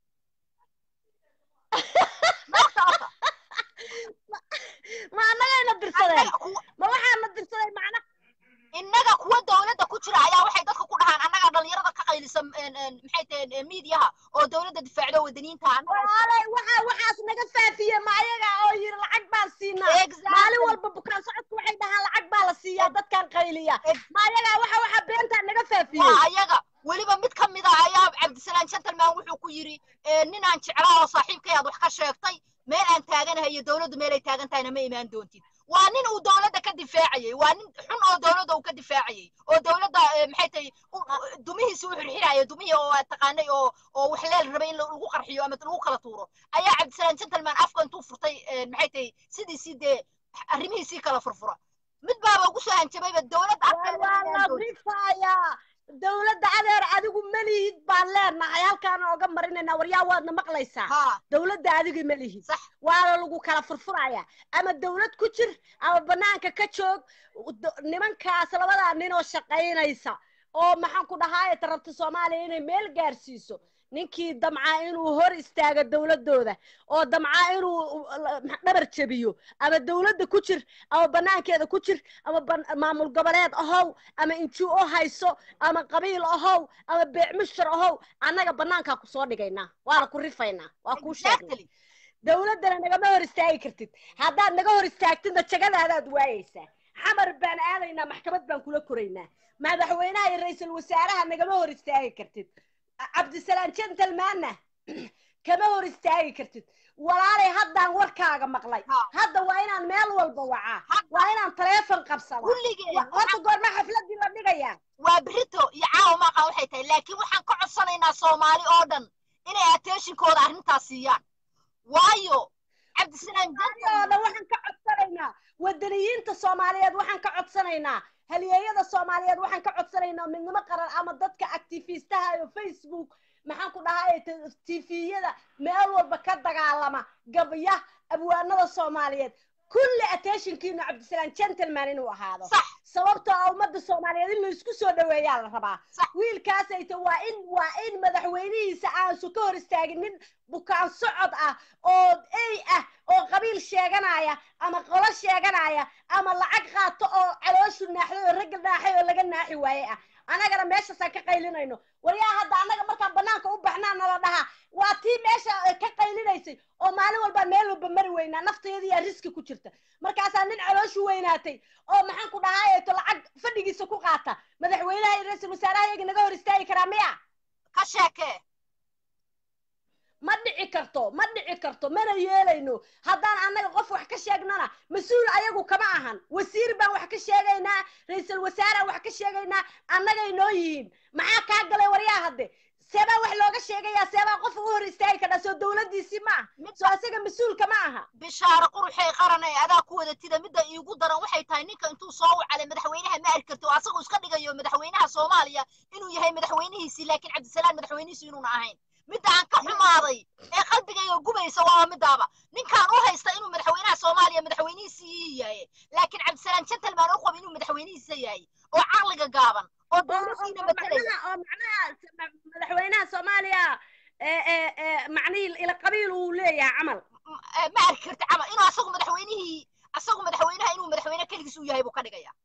ma annagayna dirsadeen ma waxaana dirsaday macna innaga kuwa dowladda ku jira ayaa waxay dadka ku dhahaan annagaa dhalinyarada ka qaylisa maxay tahay miidiyaha oo dowladda difaacdo wadaniinta olay waxa waxaas naga faafiye ma ayaga oo yiri lacag baan siinaa maalin walba bukaan socodku waxay dhahaan lacag baa la siiyaa dadkan qayliya ma ayaga waxa waxa beentaa naga faafiye waa ayaga weliba mid ka mid a ayaa cabdisalaan gentleman wuxuu ku yidhi ninaan jeclaa oo saaxiibkay aad wax ka sheegtay meel aan taaganahay iyo dowladdu meelay taagan tahayna ma imaan doontid waa nin uu dowladda ka difaacayey waa nin xun oo dowladda uu ka difaacayey oo dowladda maxay tahay dumihiisi u xirxiraayo dumihii oo aad taqaanay oo oo wax leel rabay in lagu qarxiyo ama lagu kala tuuro ayaa cabdisalaan gentleman afka intuu furtay maxay tahay sidiisii dee arrimihiisii kala furfura mid baaba ugu soo hanjabayba dowladda afkeeda dowladda adeer adigu malihid baan leenahay halkaana oga marinayna waryaa waadna maqlaysaa dowladda adiga malihid waana lagu kala furfuraya ama dowlad ku jir ama banaanka ka joog nimankaas labadaa nin oo shaqaynaysa oo maxaan ku dhahaye tarabta soomaaliya inay meel gaarsiiso ninkii damcaa inuu hor istaago dowladooda oo damcaa inuu dhabar jebiyo ama dowladda ku jir ama banaankeeda ku jir ama maamul goboleed ahow ama inji o hayso ama qabiil ahow ama beecmushar ahow annaga banaankaa kusoo dhigaynaa waana ku rifaynaa waa kuu sheegnay dowladdana nagama hor istaagi kartid haddaad naga hor istaagtidna jagadaadaad waayaysaa xamar baan aadaynaa maxkamad baan kula koraynaa madaxweynaha iyo ra-iisul wasaaraha nagama hor istaagi kartid cabdisalaan gentlemanna kama hor istaagi kartid walaalay haddaan warkaaga maqlay hadda waa inaan meel walba wacaa waa inaan taleefon qabsadaa horta goorma xafladii la dhigayaa waa berito iyo caawa maaqa waxay tahay laakiin waxaan ka codsanaynaa soomaali oo dhan inay attentionkooda arrintaas siiyaan waayo cabdisalaan oo dhan waxaan ka codsanaynaa wadaniyiinta soomaaliyeed waxaan ka codsanaynaa halyeeyada soomaaliyeed waxaan ka codsanaynaa midnimo qaran ama dadka actifistaha iyo facebook maxaan ku dhahay tviyada meel walba ka dagaalama gabya abwaanada soomaaliyeed kulli attentionkiina cabdisalaan gentleman inuu ahaado sababtoo ah ummadda soomaaliyeed in laisku soo dhaweeyaa la rabaa wiilkaasayta waa in waa in madaxweynihiisa aansu ka hor istaagin nin bukaan socod ah oo ey ah oo qabiil sheeganaya ama qolo sheeganaya ama lacag qaato oo calooshu naaxday oo ragga naaxay oo laga naaxi waaye ah annagana meeshaasaan ka qaylinayno waryaa hadda annaga markaan banaanka u baxnaa nala dhahaa waa tii meesha ka qaylinaysay oo maalin walbaa meel walba mari weynaa nafteediyaa riski ku jirta markaasaa nin calooshu weynaatay oo maxaan ku dhahaayeeto lacag fadhigiisa ku qaata madaxweynaha iyo ra-iisul wasaaraha iyaga naga hor istaagi karaa miya ka sheekee ma dhici karto ma dhici karto mana yeelayno haddaan annaga qof wax ka sheegnana mas-uul ayagu kama ahan wasiir baan wax ka sheegaynaa ra-iisul wasaaraan wax ka sheegaynaa annagay noo yihiin maxaa kaa galay waryaa hadde seebaa wax looga sheegayaa seebaa qof ugu hor istaagi kadhaa soo dowladdiisii ma ah soo asaga mas-uulka ma aha bishaaro quruxay qaran ee adaa ku wadatida midda iigu daran waxay tahay ninka intuu soo wacalay madaxweynaha ma arki karti oo asagu iska dhigayo madaxweynaha soomaaliya inuu yahay madaxweynihiisii laakiin cabdisalaan madaxweynihiisu inuuna ahayn midda aan ka xumaaday ee qalbigayga gubaysa waa midaaba ninkaan u haysta inuu madaxweynaha soomaaliya madaxweynihiisii yahay laakiin cabdisalaan gentleman u qaba inuu madaxweynihiisa yahay oo caqliga gaaban oo dowladiina matalaya oo macnaha madaxweynaha soomaaliya macnihii ila qabiil uu leeyahay camal ma arki karti camal inuu asagu madaxweynihii asagu madaxweynaha inuu madaxweyne keligiis u yahay buu ka dhigaya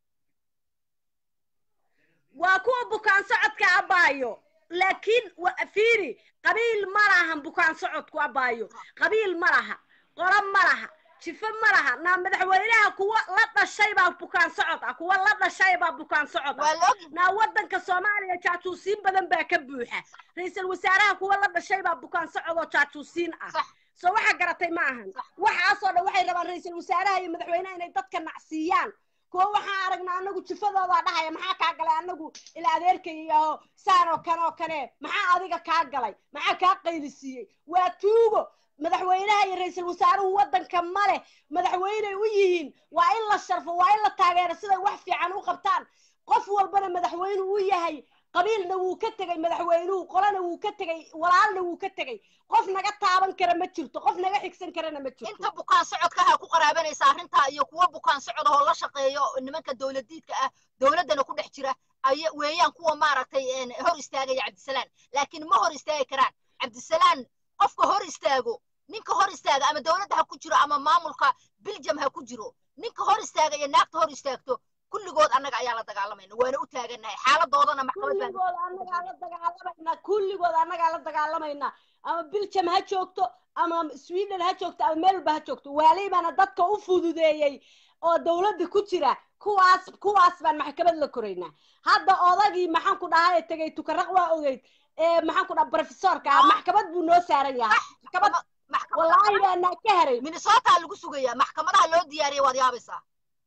waa kuwa bukaan socodka abaayo laakiin fiiri qabiil ma lahan bukaan socodku abaayo qabiil ma laha qolo ma laha jifo ma laha naa madaxweynaha kuwa la dhashay baa bukaan socod ah kuwa la dhashay baa bukaan socod ah naa waddanka soomaaliya jaajuusiin badan baa ka buuxa ra-iisul wasaaraha kuwa la dhashay baa bukaan socod oo jaajuusiin ah soo waxa garatay ma ahan waxaasoo dhan waxay rabaan ra-iisul wasaaraha iyo madaxweynaha inay dadka nacsiiyaan kuwa waxaan aragnaa anagu jifadoodaa dhahaya maxaa kaa galay anagu ila adeerkayaho saan oo kane oo kane maxaa adiga kaa galay maxaa kaa qaylisiiyey waa tuugo madaxweynaha iyo ra-iisul wasaaruhu waddanka ma leh madaxweyney u yihiin waa in la sharfo waa in la taageero siday wax fiican u qabtaan qof walbana madaxweyne u yahay qabiilna wuu ka tegey madaxweynuhu qolana wuu ka tegey walaalna wuu ka tegey qof naga taaban kara ma jirto qof naga xigsan karana ma jirto inta bukaan socodkaha ku qaraabanaysa arrintaa iyo kuwa bukaan socod oo la shaqeeyo nimanka dowladiidka ah dowladdana ku dhex jira ay weeyaan kuwa maaragtay hor istaagaya cabdisalaan laakiin ma hor istaagi karaan cabdisalaan qofka hor istaago ninka hor istaaga ama dowladda ha ku jiro ama maamulka biljam ha ku jiro ninka hor istaaga iyo naagta hor istaagto kulligood annaga ayaa la dagaalamayna waana u taagannahay xaaladoodana maxkamad baan kulligood annagaa la dagaalamaynaa kulligood annagaa la dagaalamaynaa ama biljam ha joogto ama sweden ha joogto ama meelba ha joogto waalibaana dadka u fududeeyey oo dowladda ku jira kuwaas kuwaas baan maxkamad la koraynaa hadda odagii maxaan ku dhahay tegay tukaraq waa ogeyd ee maxaan ku dhaha professorka ah maxkamad buu noo saaran yahay maxkamad wallaahi baanaa ka haray minnesota lagu sugayaa maxkamadaha loo diyaariyay waad yaabaysaa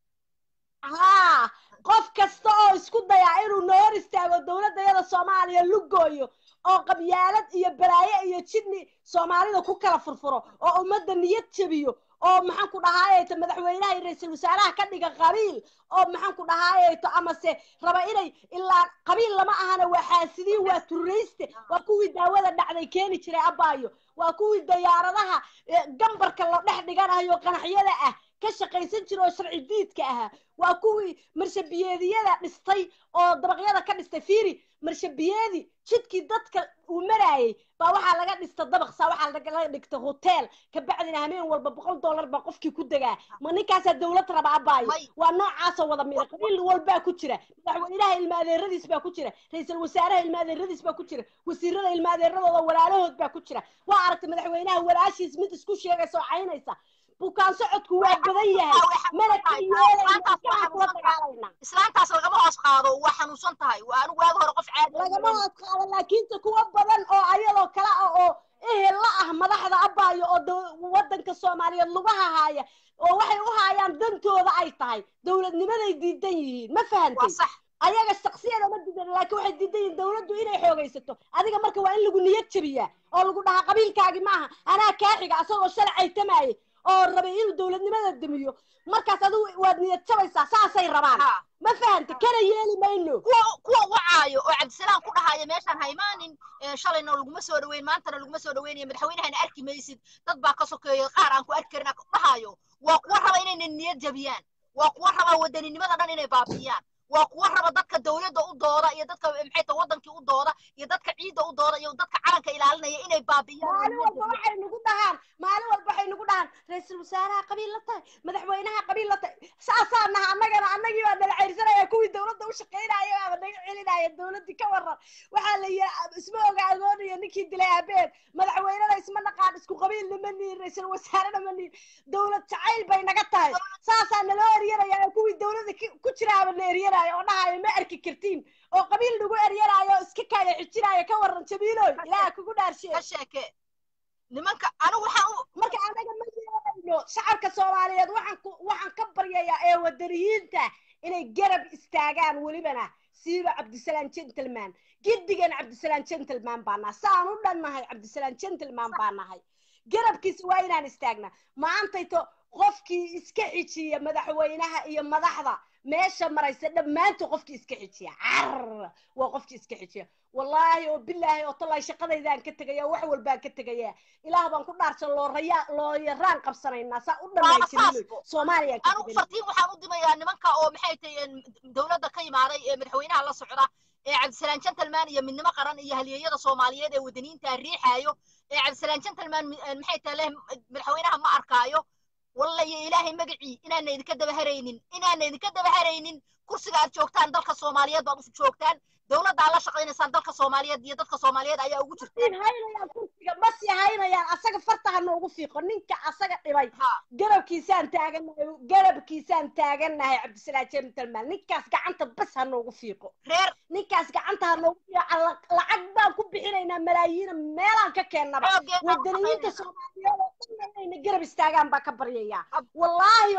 haa qof kasta oo isku dayaa inuu noo hor istaago dowladda yada soomaaliya lugooyo oo qabyaalad iyo balaayo iyo jidni soomaalida ku kala furfuro oo ummadda niyad jebiyo oo maxaan ku dhahaayeyto madaxweynaha iyo ra-iisul wasaaraha ka dhiga qabiil oo maxaan ku dhahaayeyto amase raba inay ilaa qabiil lama ahana waa xaasidiin waa turrayste waa kuwii daawada dhacday keeni jiray abaayo waa kuwii dayaaradaha gambarka la dhex dhiganayo qanaxyada ah ka shaqaysan jira oo sharci diidka ahaa waa kuwii marshabiyeediyada dhistay oo dabaqyada ka dhistay fiiri marshabiyeedi jidkii dadka uu maraayey baa waxaa laga dhista dabaqsa waxaa laga dhigta hotel kabacdina hameen walba boqol dollar baa qofkii ku degaa ma ninkaasaa dowlad raba abaayo waa noocaasoo wada mida qabiil walbaa ku jira madaxweynaha ilma adeeradiis baa ku jira ra-iisul wasaaraha ilma adeeradiis baa ku jira wasiirada ilma adeeradooda walaalahood baa ku jira waa aragtay madaxweynaha walaashiis mid isku sheegaysa oo caynaysa bukaan socodku waa badan yahay mana ka yeelayna dagaalayna islaantaas lagama hoos qaado waa xanuunsan tahay waa anigu waagi hore qof caadi lagama hoos qaado laakiinse kuwa badan oo ayadoo kale ah oo ehel la ah madaxda abaayo oo waddanka soomaaliyeed lugaha haaya oo waxay u haayaan dantooda ay tahay dowladnimaday diidan yihiin ma fahantay ayaga shaksiyada ma diidan laakiin waxay diidan yihiin dowladdu inay xoogaysato adiga marka waa in lagu niyad jabiyaa oo lagu dhahaa qabiilkaagi maaha anaa kaa xiga asagoo shalay caytamaayay oo rabay inuu dowladnimada damiyo markaas adigu waad niyad jabaysaa saasay rabaan ma fahanta kana yeeli mayno kuwa kuwa wacaayo oo cabdisalaam ku dhahaya meeshaan haymaanin shalayna laguma soo dhaweyn maantana laguma soo dhaweynayo madaxweynahana arki maysid dad baa ka sokeeyo qaar aan ku arki karin dhahayo waa kuwa raba inayna niyad jabiyaan waa kuwa raba wadaninimada dhan inay baabiyaan waa kuwa raba dadka dowladda u dooda iyo dadka maxay tahay wadankii u dooda iyo dadka ciidda u dooda iyo dadka calanka ilaalinaya inay baabiyaan maalin walba waxay nagu dhahaan maalin walba waxay nagu dhahaan ra-iisul wasaaraha qabiil la tahay madaxweynaha qabiil la tahay saasaa naha annagana annagii baa nala ceyrsanaya kuwii dowladda u shaqaynaya baaba naga celinaya dowladdii ka waran waxaa la yidhi isma oga agoonaya ninkii dilay aabeed madaxweynena isma naqaan isku qabiilna ma nihin ra-iisul wasaarena ma nihin dowlad jacayl bay naga tahay saasaa naloo eryanaya oo kuwii dowladda ku jiraaba na eryanaya oo dhahayo ma arki kartiin oo qabiil nagu eryanayo oo iska kaaya xijinayo ka waran jabiiloy ilaaha kugu dhaarshe ka sheeke nimanka anigu waxaan marka anaga ma yeelayno shacabka soomaaliyeed waxaan ku waxaan ka baryayaa ee wadaniyiinta inay garab istaagaan welibana siiba cabdisalaam gentleman giddigan cabdisalaam gentleman baa nahay saan u dhannahay cabdisalaam gentleman baa nahay garabkiisa waa inaan istaagnaa maantayto qofkii iska xijiya madaxweynaha iyo madaxda meesha maraysa dhammaantood qofkii iska xijiya car waa qofkii iska xijiya wallaahi oo bilaahi oo tallaahi shaqadaydaan ka tegaya wax walbaan ka tegaya ilaah baan ku dhaarsan looraya looyaraan qabsanaynaa saa u dhammaystirin soomaaliyaan ka anigu fartiin waxaan u dimayaa nimanka oo maxay tahay dowladda ka imaaday ee madaxweynaha la socda ee cabdisalaam gentleman iyo midnimo qaran iyo halyeeyada soomaaliyeed ee wadaniinta riixaayo ee cabdisalaam gentleman maxay tahay leh madaxweynaha ma arkaayo walla iyo ilaahay magacii inaana idinka daba haraynin inaana idinka daba haraynin kursiga aad joogtaan dalka soomaaliyeed baad u joogtaan dowladda aad la shaqaynaysaan dalka soomaaliyeed iyo dadka soomaaliyeed ayaa ugu jirtaan haynayaan kursiga ma sii haynayaan asaga farta ha noogu fiiqo ninka asaga dhibay garabkiisaan taagannahay garabkiisaan taagannahay cabdisalaam gentleman ninkaas gacanta bas ha noogu fiiqo reer ninkaas gacanta ha noogu fiiqo lacag baan ku bixinaynaa malaayiina meelaan ka keennaba wadaniyiinta soomaaliyeed oo dhan inayna garab istaagaan baa ka baryayaa wallaahi oo bilaahi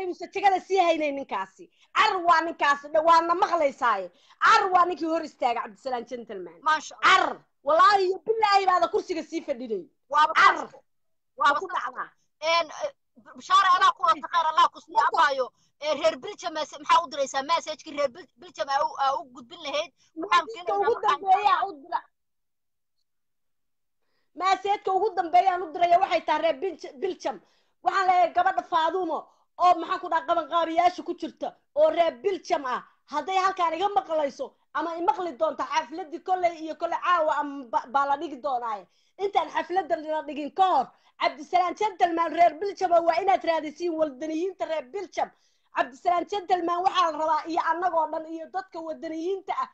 inuusan jegada sii haynayn ninkaasi car waa ninkaasi dha- waadna maqlaysaaye car waa ninkii hor istaaga cabdisalaan gentleman maasha allah car wallaahi iyo bilaahi baada kursiga sii fadhinay waaba car saas waa waaba ku saas dhacdaa een eh, bishaare adaa ku wata khayr allah ku siiya abaayo ee reer biljam mase- maxaa u diraysaa messagekii reer Bil- biljam aa u- aa u gudbin lahayd waxaan maaseedka filaynaa ugu markaan dambeeyaa u dira maaseedka ugu dambeeyaan u diraya waxay tahay reer Bilj- biljam waxaan leeyahay gabadha faadumo oo maxaan ku dhaha qabanqaabiyaasha ku jirta oo reer biljam ah hadday halkaan iga maqlayso ama imaqli doonta xafladii kolley iyo kolley caawa ama ba- baa la dhigi doonaaye intaan xafladda la dhigin ka hor cabdisalaan gentleman reer biljam waa inaad raadisiin wadaniyiinta reer biljam cabdisalaan gentleman waxaa la rabaa iyo annagoo dhan iyo dadka wadaniyiinta ah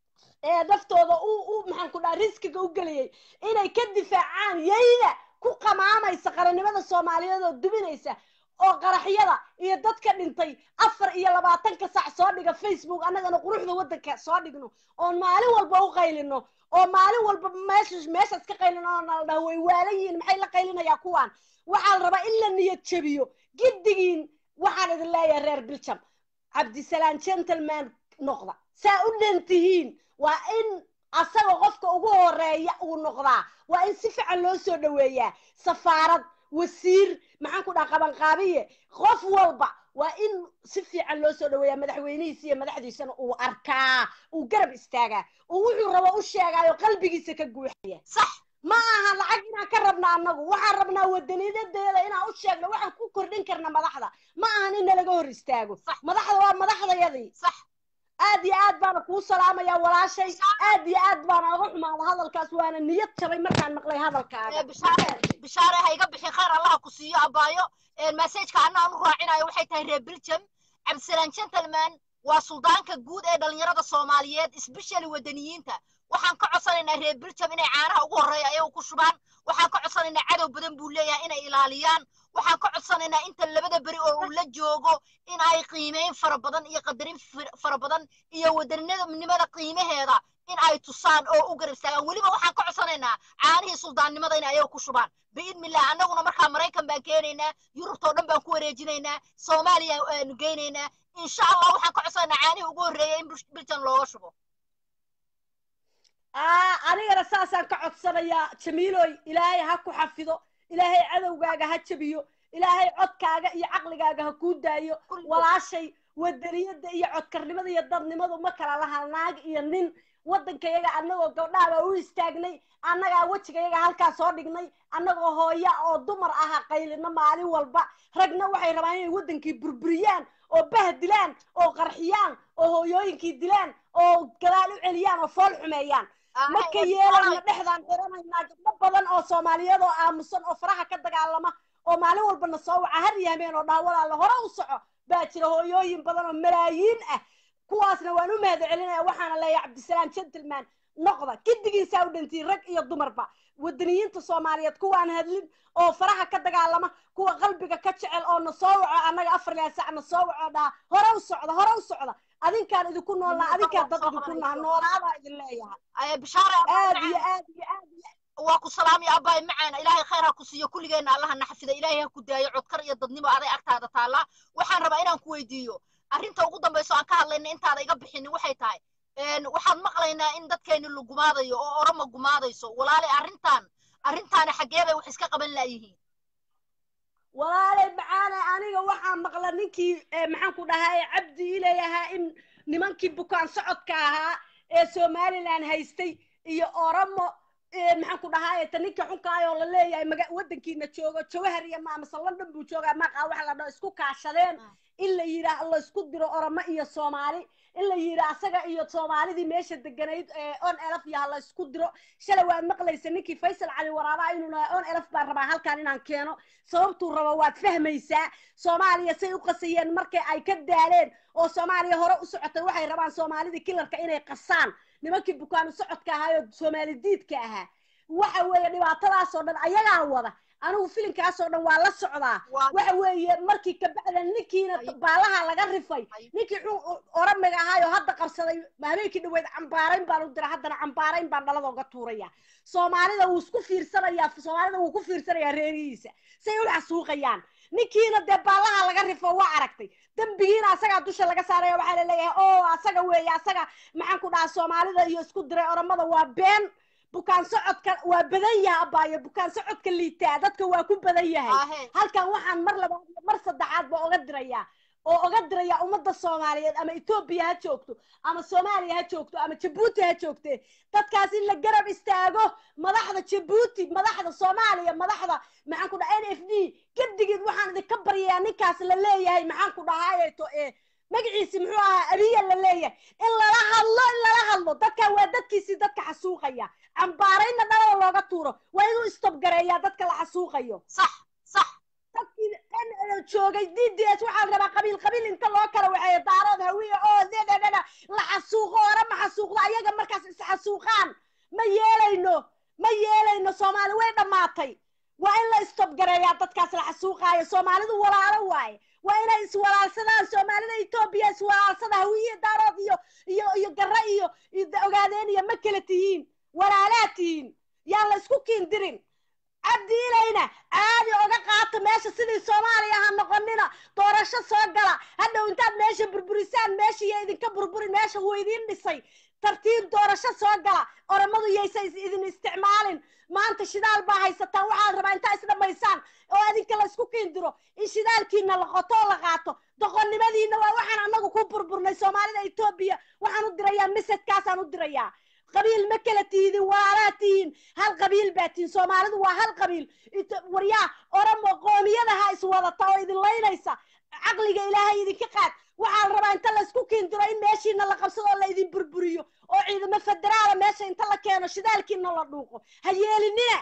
ee naftooda u u maxaan ku dhaha riskiga u geliyey inay ka difaacaan yayda ku qamaamaysa qarannimada soomaaliyeed oo dubinaysa oo qaraxyada iyo dadka dhintay afar iyo labaatanka sac soo dhiga facebook annagana quruxda waddanka soo dhigno oon maalin walba u qaylino oo maalin walba meesha meeshaas ka qaylino oo nala dhaho way waalan yihiin maxay la qaylinayaa kuwaan waxaa la rabaa in la niyad jabiyo giddigiin waxaan idin leeyahay reer biljam cabdisalaan gentleman noqda saa u dhantihiin waa in asaga qofka ugu horeeya uu noqdaa waa in si fiican loo soo dhoweeyaa safaarad wasiir maxaan ku dhaha qabanqaabiye qof walba waa in si fiican loo soo dhoweeyaa madaxweynihiisa iyo madaxdiisana uu arkaa uu garab istaagaa uu wuxuu rabo u sheegaayo qalbigiisa ka guuxaya sax ma aha lacag inaan ka rabna annagu waxaan rabnaa wadaniyadeeda inaan u sheegno waxaan ku kordhin karna madaxda ma ahan in nalaga hor istaago Sax. madaxda waa madaxdayadii sax aad iyo aad baana kuu salaamaya walaashay aad iyo aad baana oga xumaada hadalkaas waana niyad jabay markaan maqlay ee hadalkaaga bishaare bishaare ha iga bixin khayr allah ku siiyo abaayo messageka anna aan u raacinayo waxay tahay reer biljam cabdisalaan gentleman waa suldaanka guud ee dhalinyarada soomaaliyeed especially wadaniyiinta waxaan ka codsanaynaa reer biljam inay caanaha ugu horreeya ayagu ku shubaan waxaan ka codsanaynaa cadow badan buu leeyahay inay ilaaliyaan waxaan ka codsanaynaa inta labada beri oo uu la joogo in ay qiimeyn fara badan iyo qadarin fir- fara badan iyo wadaninimada qiimaheeda in ay tusaan oo u garab istaagaan weliba waxaan ka codsanaynaa caanihii suldaannimada inay ayaga ku shubaan biidnillah annaguna markaa maraykan baan keenaynaa yurubtoo dhan baan ku wareejinaynaa soomaaliya aanu geynaynaa insha allah waxaan ka codsanaynaa caanihii ugu horreeya in Bil- biljan looga shubo aa anigana saasaan ka codsanayaa jamiiloy ilaahay ha ku xafido ilaahay cadowgaaga ha jabiyo ilaahay codkaaga iyo caqligaaga ha kuu daayo Kulligood. walaashay wadaniyada iyo codkarnimada iyo dadnimadu ma kala laha naag iyo nin waddankayaga annagoo gabdhahabaa u istaagnay annagaa wejigayaga halkaa soo dhignay annagoo hooya oo dumar aha qaylino maalin walba ragna waxay rabaan inay waddankii burburiyaan oo bah dilaan oo qarxiyaan oo hooyooyinkii dilaan oo gadaal u celiyaan oo fool xumeeyaan marka yeelayna dhexdaan xiranaynaa gabdho badan oo soomaaliyeed oo aamusan oo faraha ka dagaalama oo maalin walbana soo waca har iyo habeen oo dhaha walaala hore u soco baa jira hooyooyin badan oo malaayiin ah kuwaasna waan u mahad celinaya waxaana leeyahay cabdisalaam gentleman noqda gidigiisaa u dhantiin rag iyo dumarba wadaniyiinta soomaaliyeed kuwaan hadlin oo faraha ka dagaalama kuwa qalbiga ka jecel oo na soo waco annaga afar lea sac na soo waco dhaha hore u socda hore u socda adinkaan idinku noolnaa adinkaan dad idinku naha noolaabaa idin leeyahay bishaare aad iyo aad iyo aad iyo waa ku salaamaya abbaay macaana ilaahay khayr ha ku siiyo kulligeenna allaha na xafida ilaahay ha ku daayo codkar iyo dadnimo aday agtaada taallaa waxaan rabaa inaan ku weydiiyo arrinta ugu dambayso aan ka hadlayna intaada iga bixinin waxay tahay waxaan maqlaynaa in dadkeenni la gumaadayo oo oroma gumaadayso walaale arrintan arrintaani xaggee bay wax iska qaban laayihiin walaalay macaane aniga waxaa maqla ninkii maxaan ku dhahaa cabdi ileeyahaa in nimankii bukaan socodka ahaa ee somaliland haystay iyo oromo maxaan ku dhahaa ta ninka xunkaayoo la leeyahay maga waddankiina joogo jawahar iyo maamase london buu joogaa maaqaa waxa la dhaho isku kaashadeen in la yidhaah la isku diro oromo iyo soomaali in la yidhaah asaga iyo soomaalidii meesha deganayd on elf yaha la isku diro shalay waad maqlaysa ninkii faysal cali waraabaa inuu lahaa on elf baan rabaa halkaan inaan keeno sababtuu rabo waad fahmaysaa soomaaliya say u qasayeen markay ay ka daaleen oo soomaaliya hore u socotay waxay rabaan soomaalidii kilarka inay qasaan nimankii bukaanu socodka ahaa oo soomaali diidka ahaa waxa weeye dhibaatadaasoo dhan ayagaa wada anigu filinkaasoo dhan waa la socdaa waxa weeye markii kabacda ninkiina baalaha laga rifay ninkii oramiga ahaayoo hadda qabsaday habeenkii dhaweyd cambaarayn baan u dira haddana cambaarayn baan dhalada uga tuuraya soomaalida wuu isku fiirsanayaa soomaalida wuu ku fiirsanayaa reerihiisa say u xasuuqayaan ninkiina dee baallaha laga rifo waa aragtay dembigiina asagaa dusha laga saaraya waxaa laleeyahay o asaga weeye asaga maxaan ku dhahaa soomaalida iyo isku diray oromada waa been bukaan socodka waa badan yahay abaayo bukaan socodka liitaa dadka waa ku badan yahay Ahe. halkan waxaan mar labaad iyo mar saddexaad ba oga dirayaa oo oga diraya ummadda soomaaliyeed ama etoobiya ha joogto ama soomaaliya ha joogto ama jabuuti ha joogte dadkaas in la garab istaago madaxda jabuuti madaxda soomaaliya madaxda maxaan ku dhaha n f d gedigeed waxaan idinka baryayaa ninkaas la leeyahay maxaan ku dhahaayeto ee magaciisi muxuu ahaa abiya la leeyahay in lala hadlo in lala hadlo dadkan waa dadkiisii dadka xasuuqaya cambaarayna dhalada looga tuuro waa inuu istobgareeyaa dadka la xasuuqayo sax sax dadkii n joogay d d s waxaa la rabaa qabiil qabiil inta loo kala waxeeyo daarood hawiye oo dededheda la xasuuqo ore ma xasuuqdo ayaga markaas isxasuuqaan ma yeelayno ma yeelayno soomaali way dhammaatay waa in la istobgareeyaa dadkaas la xasuuqaayo soomaalidu walaalo waaye waa inay iswalaalsadaan soomaalida etoobiya iswalaalsada hawiye daarood iyo iyo iyo garre iyo iyo ogaadeen iyo ma kala tihiin walaalaa tihiin yaan la isku kiindirin cabdi ilayna caadi oga qaata meesha sidii soomaaliya ha noqonina doorasho soo gala hadhow intaad meesha burburisaan meesha iyo idinka burburin meesha wuu idiin dhisay tartiib doorasho soo gala oromadu yaysa is- idin isticmaalin maanta shidaal baa haysataan waxaa la rabaa intaa isdhamaysaan oo adinka la isku kiindiro in shidaalkiina la qoto oo la qaato doqonnimadiina waa waxaan anagu ku burburnay soomaalida etoobiya waxaan u dirayaa misedkaasaan u dirayaa qabiil ma kala tiidin walaalaa tihiin hal qabiil baa tihiin soomaalidu waa hal qabiil Ito- waryaa oromo qoomiyadaha iswadata oo idin laynaysa caqliga ilaahay idinka qaad waxaa la rabaa inta la isku kiindiro in meeshiina la qabsado oo la idin burburiyo oo ciidamo federaala meesha inta la keeno shidaalkiina la dhuuqo ha yeelinina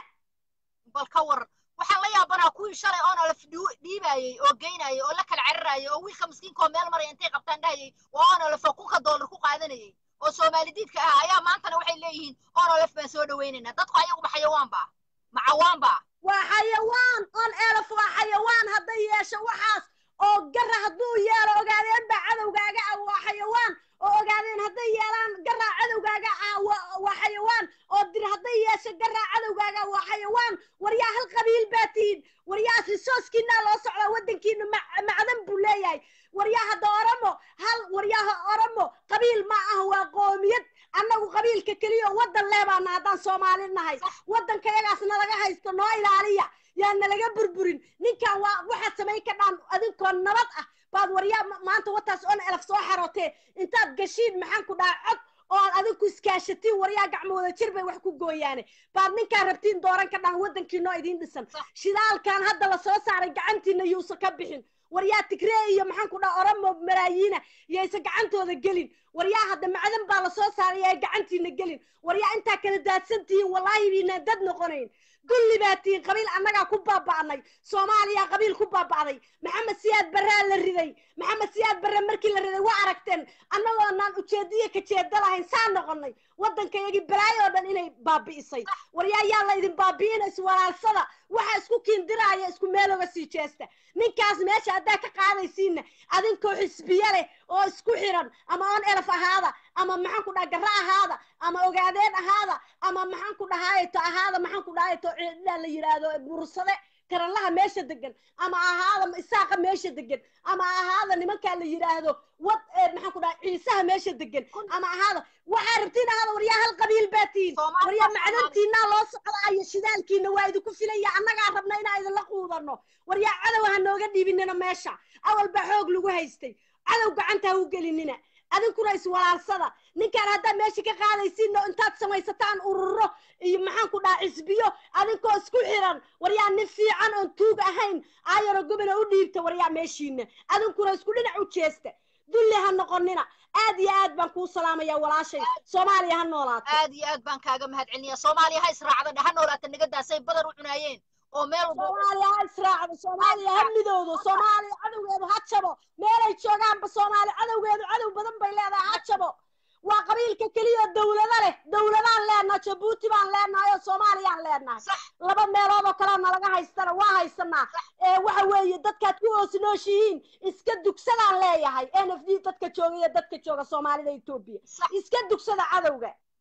bal ka war waxaan la yaabanaa kuwii shalay oona la dhiibayey oo geynayey oo la kala cararayey oo wiilka miskiinka oo meel maraya intay qabtaan dhahayey waa oona la kunka doolar ku qaadanayey oo soomaali diidka ah ayaa maantana waxay leeyihiin oona lef baan soo dhawaynaynaa dadku ayaguba xayawaan baa macawaan baa waa xayawaan on elef waa xayawaan hadday yeesho waxaas oo gara hadduu yeelo ogaadeen baa cadowgaaga ah waa xayawaan oo ogaadeen hadday yeelaan garaa cadowgaaga ah waa waa xayawaan oo dir hadday yeesho garaa cadowgaaga ah waa xayawaan waryaa hal qabiil baa tihiin waryaas risooskiinaa loo socdaa waddankiina ma- macdan buu leeyahay waryaa hadda oromo hal waryaha oromo qabiil ma ah waa qoomiyad annagu qabiilka keliya oo waddan leebaana haddaan soomaali nahay waddanka yagaas nalaga haysto noo ilaaliya yaa nalaga burburin ninkan waa waxaad samayn ka dhaan adinkoo nabad ah baad waryaa ma- maanta wataas on elaf soo xarootee intaad gashiin maxaan ku dhaha cod oo aad adinku iskaashatiin waryaa gacmo wada jir bay wax ku gooyaane baad ninkaan rabtiin dooran ka dhaan waddankiinoo idiin dhisan shidaalkan hadda la soo saaray gacantiina yuusa ka bixin waryaa tigree iyo maxaan ku dhaha oromo malaayiina yaysa gacantooda gelin waryaa hadda macdan baa la soo saaray yaa gacantiina gelin waryaa intaa kala daadsan tihiin wallaahi biinaan dad noqonayn dulli baa tihiin qabiil annagaa ku baaba'nay soomaaliya qabiil ku baaba'day maxamed siyaad barraa la riday maxamed siyaad barre markii la riday waa aragteen annagoonaan ujeediyo ka jeeda lahayn saa noqonay waddankayagii balaayo oo dhan inay baabi'isay waryaa yaa la idin baabi'ina iswalaalsada waxa isku kiindiraaya isku meel oga sii jeesta ninkaas meesha haddaa ka qaadaysiinna adinkoo xisbiye leh oo isku xiran ama on elaf ahaada ama maxaan ku dhaha garra ahaada ama ogaadeen ahaada ama maxaan ku dhahaayeto ahaada maxaan ku dhahaayeto ciddaa la yidhaahdo mursade karanlaha meesha degan ama ahaada isaaqa meesha degan ama ahaada nimankaa la yidhaahdo wad ee maxaan ku dhaha ciisaha meesha degan ama ahaada waxaa rabtiin ahaada waryaa hal qabiil baa tihiin Soomaali waryaa baa macdantiinaa loo socdaayo shidaalkiina waa idinku filaya annagaa rabna inaa idinla quudano waryaa cadow ha nooga dhiibinina meesha awal baa xoog lagu haystay cadow gacanta ha u gelinina adinkuna iswalaalsada ninkaan haddaad meesha ka qaadaysiin oo intaad samaysataan ururo iyo maxaan ku dhaha xisbiyo adinkoo isku xiran waryaa nin fiican oon tuug ahayn aayaro gobona u dhiibta waryaa meeshiina adinkuna isku dhinac u jeesta dulli ha noqonina aad iyo aad baan kuu salaamaya walaashay soomaaliya ha noolaato aad iyo aad baan kaaga mahad celinayaa soomaaliya ha israacda ha noolaata nigadaasay badar u cunaayeen oo meel walba soomaaliya ha israacdo soomaaliya ha midowdo soomaaliya cadowgeedu ha jabo meelay joogaanba soomaali cadowgeedu cadow badan bay leedahay ha jabo waa qabiilka keliya oo dawlado leh dawladaan leenahay jabuuti baan leenahay oo soomaaliyaan leenahay sax laba meelood oo kaleo nalaga haystana waa haysanaa ee waxa weeye dadkaad ku hoosnooshihiin iska dugsadaan leeyahay n f d dadka jooga iyo dadka jooga soomaalida etoobiya sax iska dugsada cadowga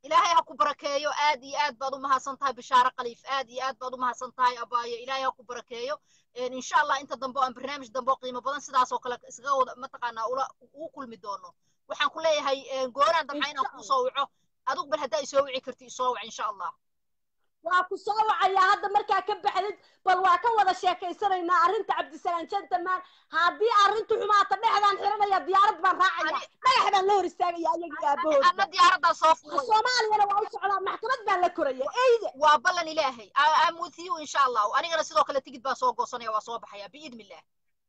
ilaahay ha ku barakeeyo aad iyo aad baad u mahadsan tahay bishaare khaliif aad iyo aad baad u mahadsan tahay abaayo ilaahay ha ku barakeeyo insha allah inta dambe oo aan barnaamij dambe oo qiimo badan sidaas oo kale isaga wada mataqaanaa ula ugu kulmi doono waxaan ku leeyahay gooraan damca inaan kuu soo waco adigu bal haddaa isoo wici karti isoo wac insha allah waa ku soo wacayaa hadda markaa ka baxdid bal waa ka wada sheekaysanaynaa arrinta cabdisalaam gentleman haddii arrintu xumaata dhexdaan xiranaya diyaarad baan raacaya dhagax baan la hor istaagaya ayaga aabahood anna diyaaraddaa soo fuulay soomaaliyana waa u socdaa maxkamad baan la koraya eyde waa ballan ilaahay am with you insha allah anigana sidoo kale tigid baan soo goosanaya waa soo baxaya biidni illah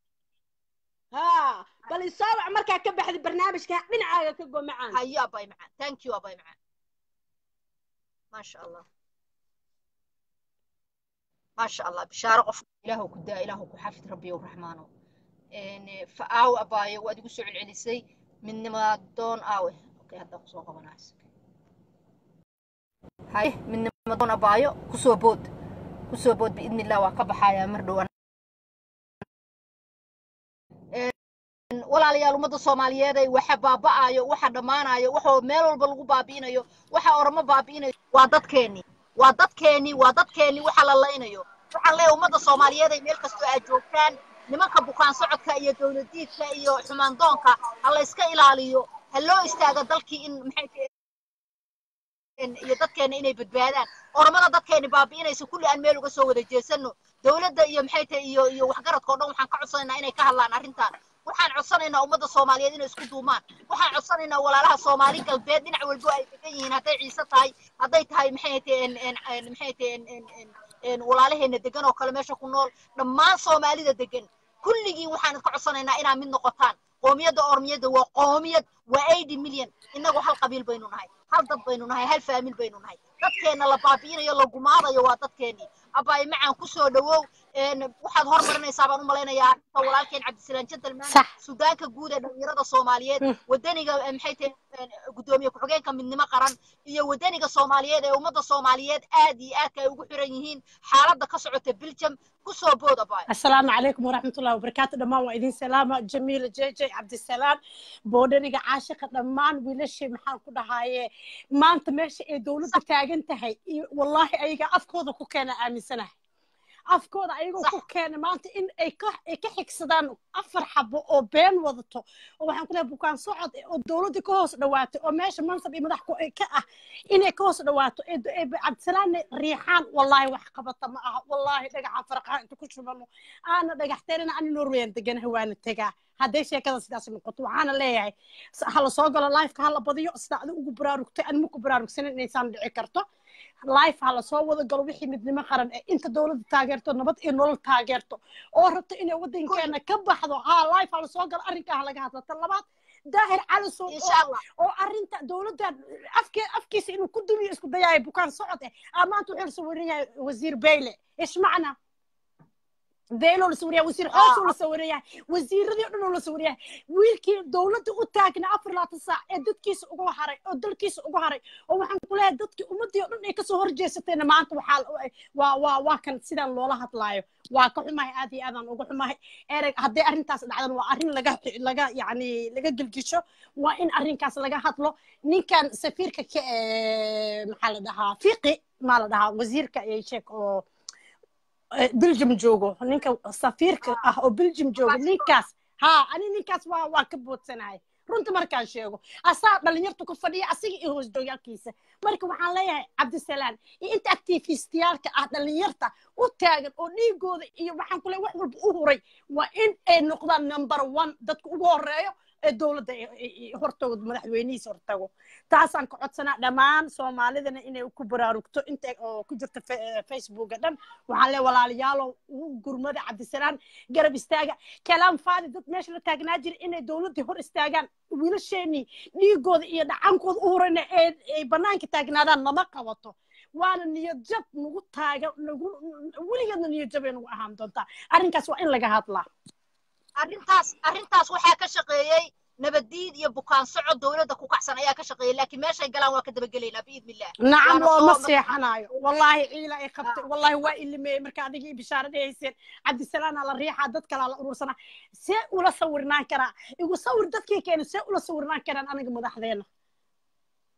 ha bal isoo wac markaa ka baxdid barnaamijka dhinacaaga ka go macaan hayo abay macaan thank you abay macaan maasha allah ما شاء الله بشارة قف إله كدا إله كحافظ ربي ورحمانه إن فأو أباي وأدي قصوا العلسي من ما دون آوي أوكي هذا قصوا قبناس هاي من ما دون أبايو قصوا بود قصوا بود بإذن الله وقب حياة مردو walaalayaal ummadda soomaaliyeed ay waxa baaba'ayo waxa dhammaanayo waxa meel walba lagu baabi'inayo waxa oramo baabi'inayo waa dadkeennii waa dadkeennii waa dadkeennii waxa la laynayo waxaan leeyahay ummadda soomaaliyeed ay meel kastoo aad joogtaan nimanka bukaan socodka iyo dowladiidka iyo xumaandoonka ha la iska ilaaliyo ha loo istaago dalkii in maxay iyo dadkeena inay badbaadaan oramada dadkeeni baabi'inaysa kulli aan meel uga soo wada jeesano dowladda iyo maxay tahay iyo iyo waxgaradka o dhan waxaan ka codsanaynaa inay ka hadlaan arrintan waxaan codsanaynaa ummadda soomaaliyeed inay isku duumaan waxaan codsanaynaa walaalaha soomaali galbeed dhinac walbo ay degan yihiin hadday ciise tahay hadday tahay maxay tahay maxay tahay walaalaheena degan oo kale meesha ku nool dhammaan soomaalida degan kulligiin waxaan idka codsanaynaa inaa mid noqotaan qoomiyadda ormiyadda waa qoomiyad waa eighty million innagu hal qabiil baynu nahay hal dad baynu nahay hal faamil baynu nahay dadkeenna la baabi'inayo la gumaadayo waa dadkeennii abbaay macaan ku soo dhowow waxaad hormarinaysaa baan u malaynayaa arrinta walaalkeen cabdisalaam gentleman sudaanka guud ee dhalinyarada soomaaliyeed wadaniga maxay tahay guddoomiye ku-xigeenka midnimo qaran iyo wadaniga soomaaliyeed ee ummadda soomaaliyeed aad iyo aadka ay ugu xiran yihiin xaaladda ka socota biljam kusoo bood abbaay السلام عليكم ورحمة الله وبركاته دمان وإذن سلامة جميلة جي جي عبد السلام بودنيga caashiqa dhammaan wiilashii maxaan ku dhahaye maanta meesha ay dowladda taagan tahay wallaahi ayaga afkooda ku keena aaminsanahay afkooda ayagoo ku keena maanta in ay ka ay ka xigsadaan afar xabo oo been wadato oo waxaan ku leeyahay bukaan socod oo dowladda ka hoos dhawaatay oo meesha mansab iyo madax ka ah inay ka hoos dhawaato ee cabdisalaamna riixaan wallaahi wax qabata ma aha wallaahi dhagaxa farqaa inta ku shubano aana dhagaxteerina ani norweyan deganahay waana tegaa hadday sheekada sidaas noqoto waxaana leeyahay hala soo galo lifeka hala badiyo sida adi ugu baraarugtay anima ku baraarugsanin inaysaan dhici karto life hala soo wada galo wixii midnimo qaran ee inta dowladda taageerto nabad iyo nolol taageerto oo rabto inay waddankeena ka baxdo ha life hala soo galo arrinkaa halaga hadla tan labaad daahir calisow oo arrinta dowladda afkee afkiisa inuu ku dumiyo isku dayaaya bukaan socod eh aa maanta wuxuu la sawiran yahay wasiir bayle ish macna beeloo la sawiraya wasiir xoosoo la sawiraya wasiiradii o dhan oo la sawiraya wiilkii dowladda u taagna afar laatan saac ee dadkiisa ugu haray oo dalkiisa ugu haray oo waxaan ku leeyahay dadkii ummaddii o dhan ay kasoo horjeesatayna maanta waxaa waa waa waa kan sidaan loola hadlaayo waa ka xumahay aad iyo aadaan uga xumahay ereg hadday arrintaas dhacdan waa arrin laga laga yacni laga gelgisho waa in arrinkaas laga hadlo ninkan safiirka ka maxaa la dhahaa fiqi maa la dhahaa wasiirka ay sheeg oo belgium joogo ninka safiirka ah oo belgium joogo ninkaas ha ani ninkaas waa waa ka boodsanahay runta markaan sheego asaa dhalinyartu ku fadhiya asiga iyo hoos joogyaalkiisa marka waxaan leeyahay cabdisalaam iyo inta activistiyaalka ah dhalinyarta u taagan oo dhiigooda iyo waxaan ku leeyahay wax walba u huray waa in ay noqdaan number one dadka ugu horeeyo ee dowladda hortago madaxweynihiisa hortago taasaan ka codsanaa dhammaan soomaalidana inay ku baraarugto inta oo ku jirta facebooka dhan waxaan le walaalayaalow ugu gurmada cabdisalaam garab istaaga kalaam faadi dad meesha la taagnaa jira inay dowladdii hor istaagaan wiilasheenii dhiigooda iyo dhacankooda u horeyna ay bannaanka taagnaadaan lama qabato waana niyad jab nagu taaga nagu weligeedna niyad jabay nagu ahaan doontaa arrinkaas waa in laga hadlaa arrintaas arrintaas waxaa ka shaqeeyey nabaddiid iyo bukaan socod dowladda ku kacsan ayaa ka shaqeeyey laakiin meeshay galaan waa ka dabagelaynaa biidni illah nacam looma seexanayo wallaahi ciila ay qabtay wallaahi waa ilimeeyey marka adiga iyo bishaaradii hayseen cabdisalaana la riixaa dad kalaa la urursanaa see ula sawirnaan karaa igu sawir dadkii keena see ula sawirnaan karaan aniga madaxdeena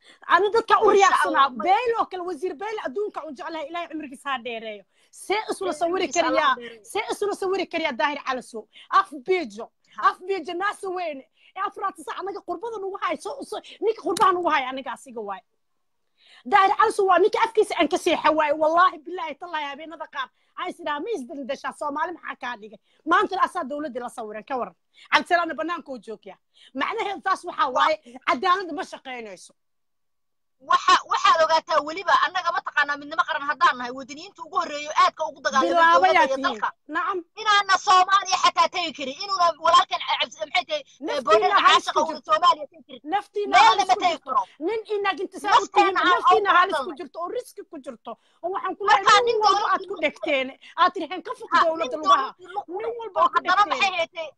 ani dadka u Insha riyaaqsanaa Allah. beyl oo kale wasiir beyl adduunka u jeclahay ilaahay cumrigiisa ha dheereeyo see isula sawiri Cumrigiisa Allah kariyaa ha dheereeyo. see isula sawiri kariyaa daahir calasow af biijo af biijo naasa weyne ee afraad sac anaga qurbada nagu hayo so so ninka qurbaha nagu hayo aniga asiga waay daahir calasow waa ninka afkiisa aan ka seexa waaye wallaahi bilaahi tallahi habeenada qaar aan is idhaha ma isdaldashaa soomaali maxaa kaa dhigay maantana asaa dowladdii la sawiran ka waran cabdisalaamna bannaanka u joogyaa macnaheedu taas waxaa waaye cadaaladda ma shaqaynayso waxa waxaad ogaataa weliba annaga mataqaanaa midnimo qaran haddaan nahay wadaniyiinta ugu horreeyo aadka ugu dagaalamay bilaabayaa dowladda iyo tihiin dalka nacam inaana soomaaliya xataa tegi karin inuuna walaalkan cabs- maxay tahay naftiina boodhada halis caashaqa ku uuna jirto soomaaliya tegi karin naftiina meelna halis ma ku tegi jirto karo nin inaag intisaab u tihiin nafteena aan naftiina ugu halis ku dalnay jirto oo riski ku jirto oo waxaan ku markaa leeyahay nin nin walba aad dowladii ku lug dhegteen aad tiriheen ka fog ha nin dowladda lugaha dowladii lug ku nin leh walba oo aad ku haddana maxay dhegteen haytay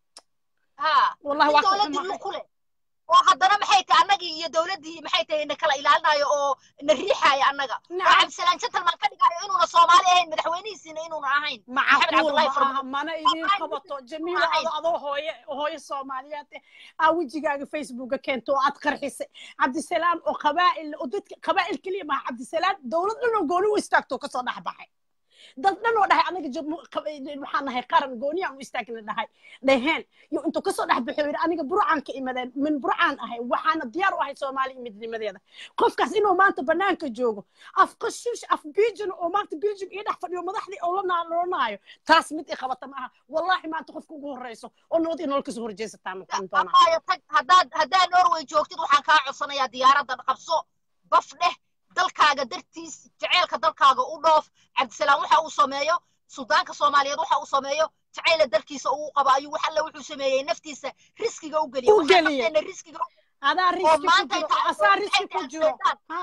ha wallahi nin waa ka dowladii xumahay lug ku leh oo haddana maxay tahay annagii iyo dowladdii maxay tahay na kala ilaalinayo oo na riixaaya annaga oo nacam cabdisalaan gentleman ka dhigayo inuuna soomaali ahayn madaxweynihiisiina inuuna ahayn maxamed macquul cabdullaahi ma farmaajo aha mana idiin Soomaali qabato midna jamiilo ahayn ado adoo hooye hooye soomaaliyeed eh, aa wejigaaga facebooka keento oo aad qarxisay cabdisalaam oo qabaa'il oo dadka qabaa'il keliya maaha cabdisalaam dowlad dhan oo gooni u istaagto kasoo dhex baxay dad dhan oo dhahay anaga jab- qab- waxaan nahay qaran gooniyaan u istaagna dhahay dhaheen yo intuu kasoo dhex baxo yidhi aniga burcaan ka imadeen min burcaan ahay waxaana diyaar u ahay soomaaliya midnimadeeda qofkaas inuu maanta banaanka joogo af qashuush af biijin oo maanta biijin ii dhex fadhiyo madaxdii oo la naaloonayo taas mid i qabata ma aha wallaahi maanta qofka ugu horreyso oo nabad inoo kasoo horjeesataa noqon doonaa amaayo tag haddaad haddaad norway joogtid waxaan kaa codsanayaa diyaaradda qabso baf dheh dalkaaga dartiis jaceylka dalkaaga u dhoof cabdisalaam waxa uu sameeyo suldaanka soomaaliyeed waxa uu sameeyo jacayla dalkiisa uu qabo ayuu wax alle wuxuu sameeyey naftiisa riskiga u geliya u waxaan geliye nafteena riskiga adaa oo riski ku maanta jiro inta oo asaa riski ku jiro ha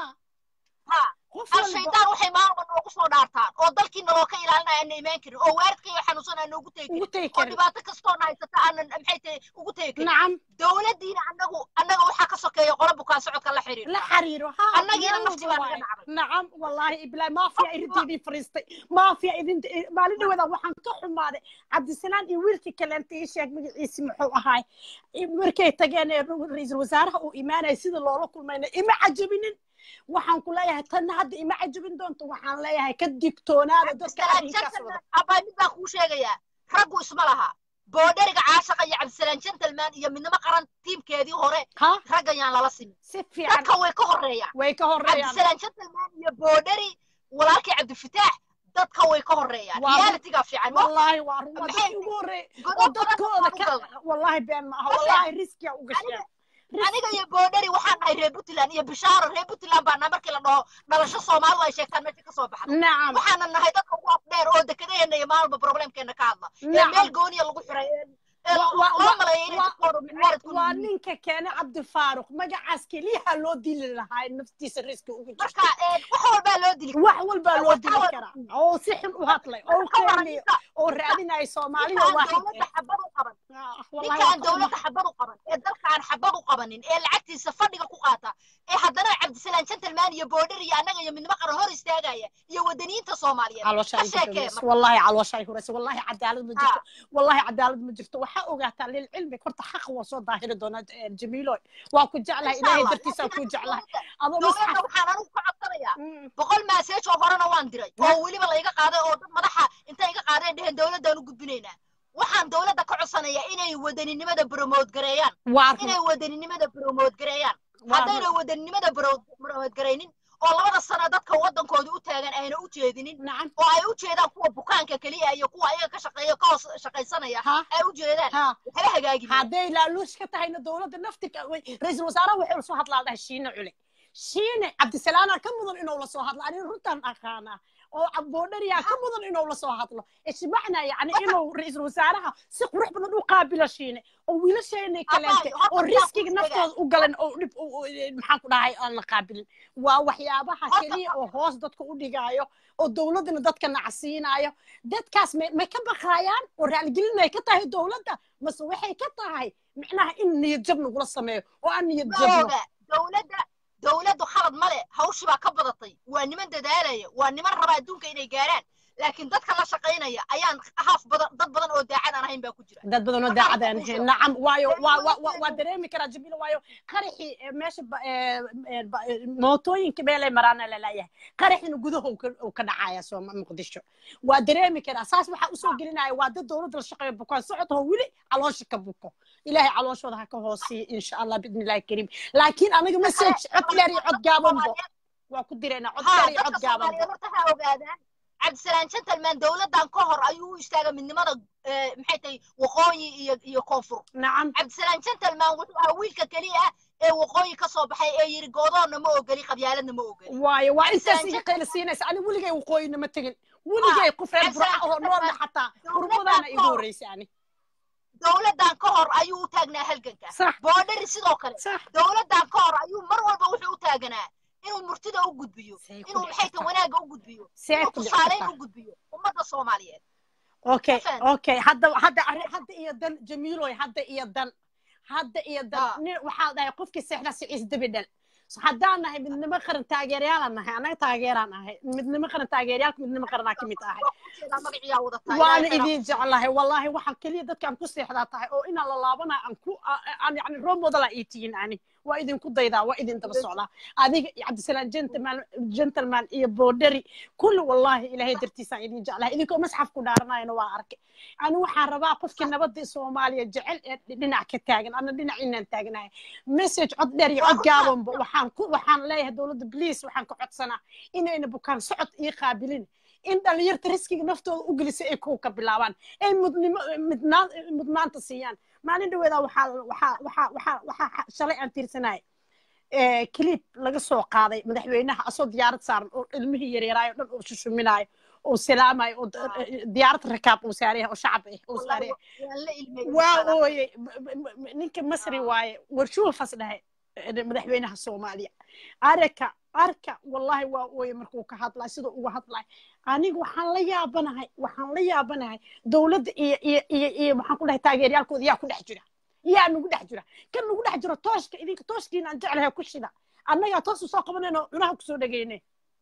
ha qof al walba shaydaan waxay maalma noogu soo dhaartaan oo dalkiina loo ka ilaalinaya aan imaan karin oo waaridkayga xanuunsan aan noogu tegi ugu karin tegi oo karin dhibaato kastoo na haysata aanan maxay tahay ugu tegi karin nacam dowladdiina annagu annaga waxaa ka sokeeya qolo bukaan socodka la xiriir la xiriiro ha annagiina meel nafti baa walba naga waaye dhacday nacam wallaahi iblaahi maafiya irinteedii fariistay maafiya idinta maalin dhaweeda waxaan ka xumaaday cabdisalaan iyo wiilkii kaleenta ii sheeg magaciisi muxuu ahaay markay tageen ee ra-iisul wasaaraha uu imaanaya sida loola kulmayna ima cajabinin waxaan ku leeyahay tanna hadda ima cajabin doonto waxaan leeyahay ka digtoonaada dadka cabdisalaan arrinkaas wada gentleman abaa mid baan kuu sheegayaa raggu isma laha boodheriga caashaqa iyo cabdisalaan gentleman iyo midnimo qaran tiimkeedii hore ha raggan yaan lala simin si fiican dadka way ka horreeyaan way ka horreeyaan cabdisalaan gentleman iyo boodheri walaalkii cabdifataax dadka way ka horreeyaan Waa- realityga fiican ma wallaahi waa run waa Maxay- dadkii ugu horreeyay oo godob badan dadkooda baan u ka galnay wallaahi been ma aha Marka- wallaahi riskiya u gasheen aniga iyo boodheri waxaan nahay reer puntland iyo bishaaro reer puntland baa nahay markii la dhaho dhalasho soomaalidu ay sheegtaan meesha ka soo baxda nacam waxaana nahay dadka ugu afdheer oo dekedaheena iyo maalba problemkeena ka hadla ee nacam meel gooniya lagu xiray ee ee Wa- wa- loo wa- maleeya inay wa- dadkooda mucaarid ku waa yihiin ninka keene cabdifaaruq magacaas keliyaha loo dili lahaa naftiisa riski ugu marka jirto ee, wax walbaa loo dili wax walbaa loo wax dili walba- karaa oo si xun u hadlay oo ka waran qeylay ninka oo raadinaya soomaaliya ninkaan waaxid dowladda xabad u qaban ah wallahi ninkaan waa ka dowladda xumahay xabad u qaban ee dalka aan xabad u qabanin ee lacagtiisa fadhiga ku qaata ee haddana cabdisalaan gentleman iyo boodhar iyo annaga iyo midnimo qaran hor istaagaya iyo wadaniyiinta soomaaliyeed caloosha ka ay sheekee gudbayso marka wallahi caloosha ay hurayso wallahi cadaalad ma ha jirto wallahi cadaalad ma jirto waxaa ogaataa lilcilmi horta xaqa waa soo daahiri doonaa eh, jamiilo waa ku jeclahay insha ilaahay allah dartiisaan laakiin ku aniga jeclahay dowladda adoo dowladda misxaf waxaan anigu ka codsanayaa Mm. boqol maaseej oo horena waan diray oo weliba la iga qaaday oo dad madaxa intay iga qaadeen dheheen dowladdaan u gudbinaynaa waxaan dowladda ka codsanayaa inay wadaninimada bromood gareeyaan waa run inay wadaninimada bromood gareeyaan waa run haddayna wadaninimada bromood garaynin oo labada sano dadka waddankooda u taagan ayna u jeedinin nacam oo ay u jeedaan kuwa bukaanka keliya iyo kuwa ayaga ka shaqeeya ka hoos shaqaysanaya ha ay u jeedaan ha waxba hagaagi maayo hadday laaluush ka tahayna dowladda naftika ra-iisul wasaaraha waxay lasoo hadlaa dhahay shiine cule shiine cabdisalaana ka mudan inuu lasoo hadlo aniga runtaan aqaanaa oo boodhariyaa ka mudan inuu lasoo hadlo ishbacna yani inuu ra-iisul wasaaraha si qurux badan u qaabilo shiine oo wiilasheena kaleente Abaayo, horta oo waxaan riskiga kuu naftooda u galan oo dhib u- u- maxaan ku dhahay aan la qaabilin waa waxyaabaha Horta- keliya oo hoos dadka u dhigaayo oo dowladdana dadka nacsiinayo dadkaas may may ka baqaayaan oo raaligelin ay ka tahay dowladda mase waxay ka tahay micnaha in niyad jab nagula sameeyo oo aan niyad jabno Ooga, dowladda dowladdu khalad male hawshii baa ka badatay waa niman dadaalaya waa niman raba adduunka inay gaaraan laakiin dadka la shaqaynaya ayaan haaf badan dad badan oo daacad aan ahayn baa ku jira dad badan oo Marka daacad aan aan kuu ahayn sheego. nacam waayo Ee, waa waa waa waa waa sheego. dareemi karaa jamiila waayo qaraxii ee, meesha ba- ee, ee, ba- ee, mootooyinka meelay maraana lalayahay qaraxina gudaha uu ka- uu ka dhacaya sooma muqdisho waa dareemi karaa saas waxaa usoo gelinaya waa dad dowladda la shaqeeya bukaan socod oo weli caloosha ka buko ilaahay calooshooda ha ka hoosiiyo insha allah biidni illahi kariim laakiin aniga message cod dheer iyo cod gaabanbo waa ku direynaa cod ها dheer iyo cod dadka gaabanbo soomaaliyeed horta ha ogaadaan cabdisalaan gentleman dowladdan ka hor ayuu u istaaga midnimada eh, maxay tahay waqooyi iyo iyo koonfur nacam cabdisalaan gentleman wuxuu ahaa wiilka keliya ah ee waqooyi ka soo baxay ee yiri goodoonna ma ogeli qabyaaladna ma ogeli waayo waa intaas Cabdisalaan iga Jent- qayla siinaysa ani weligay waqooyina ma tegin weligay qof reer burca Cabdisalaan oo noolna Jentleman, xataa dowladdan qurbadaana igu ka hor- horreysay ani dowladdan ka hor ayuu u taagnaa halganka sax boodhari sidoo kale sax dowladdan ka hor ayuu mar walba wuxuu u taaganaa inuu murtida u gudbiyo Say ku inuu dhici maxay tahay kartaa. wanaagga u gudbiyo see inuu ku dhici tusaaleyn kartaa u gudbiyo ummadda soomaaliyeed okay Faham. okay hadda hadda arri- hadda iyo dan jamiiloy hadda iyo dan hadda iyo dan Ah. nin waxaa dhahay qofkii seexda siciis dabi dhal So haddaan nahay midnimo qaran taageerayaalaan nahay annaga taageeraan ahay midnimo qaran taageerayaalka midnimo qaranaa ka mid ahay waa ku jeedaa magaciyaa wadataa waana Ilaahay khayr ha idin jeclahay wallaahi waxaa keliya dadkaan ku seexdaa tahay oo inaan la laabana aan ku aan yani role model ii tihiin ani waa idinku daydaa waa idin daba socdaa adiga iyo cabdisalaan gentleman gentleman iyo boodhari kulli wallaahi ilaahay dartiisaan idin jeclahay idinkoo masxaf ku dhaaranayana waa arkay ani waxaan rabaa qofkii nabadda soomaaliya jecel ee dhinac ka taagan ana dhinac inaan taagnahay message cod dheer iyo cod gaabanba waxaan ku waxaan leeyahay dowladda bliis waxaan ka codsanaa inayna bukaan socod ii qaabilin in dhalinyarta riskiga naftooda u gelisay ay kow ka bilaabaan ay mudnimo midnaan mudnaanta siiyaan maalin dhaweeda waxaa waxaa waxaa waxaa waxaa shalay aan tiirsanay clip laga soo qaaday madaxweynaha asoo diyaarad saaran oo ilmihii yaryaraayo dhan oo shushuminaayo oo salaamayo oo diyaarad rakaab uu saaraya oo shacab ah uu saaraya waan la ilmeeyey waa insha Allah. ooyey ninka masri waaye warshuufas dhahay madaxweynaha soomaaliya arka arka wallahi waa ooye markuu ka hadlay siduu uga hadlay aniga waxaan la yaabanahay waxaan la yaabanahay dowladda iyo iyo iyo iyo maxaan ku dhahay taageeryaalkooda yaa ku dhex jira yaa nagu dhex jira kan nagu dhex jiro tooshka idinka tooshkiina aan jeclahay ku shida annagaa toos usoo qabanayno cunaha kusoo dhegeyne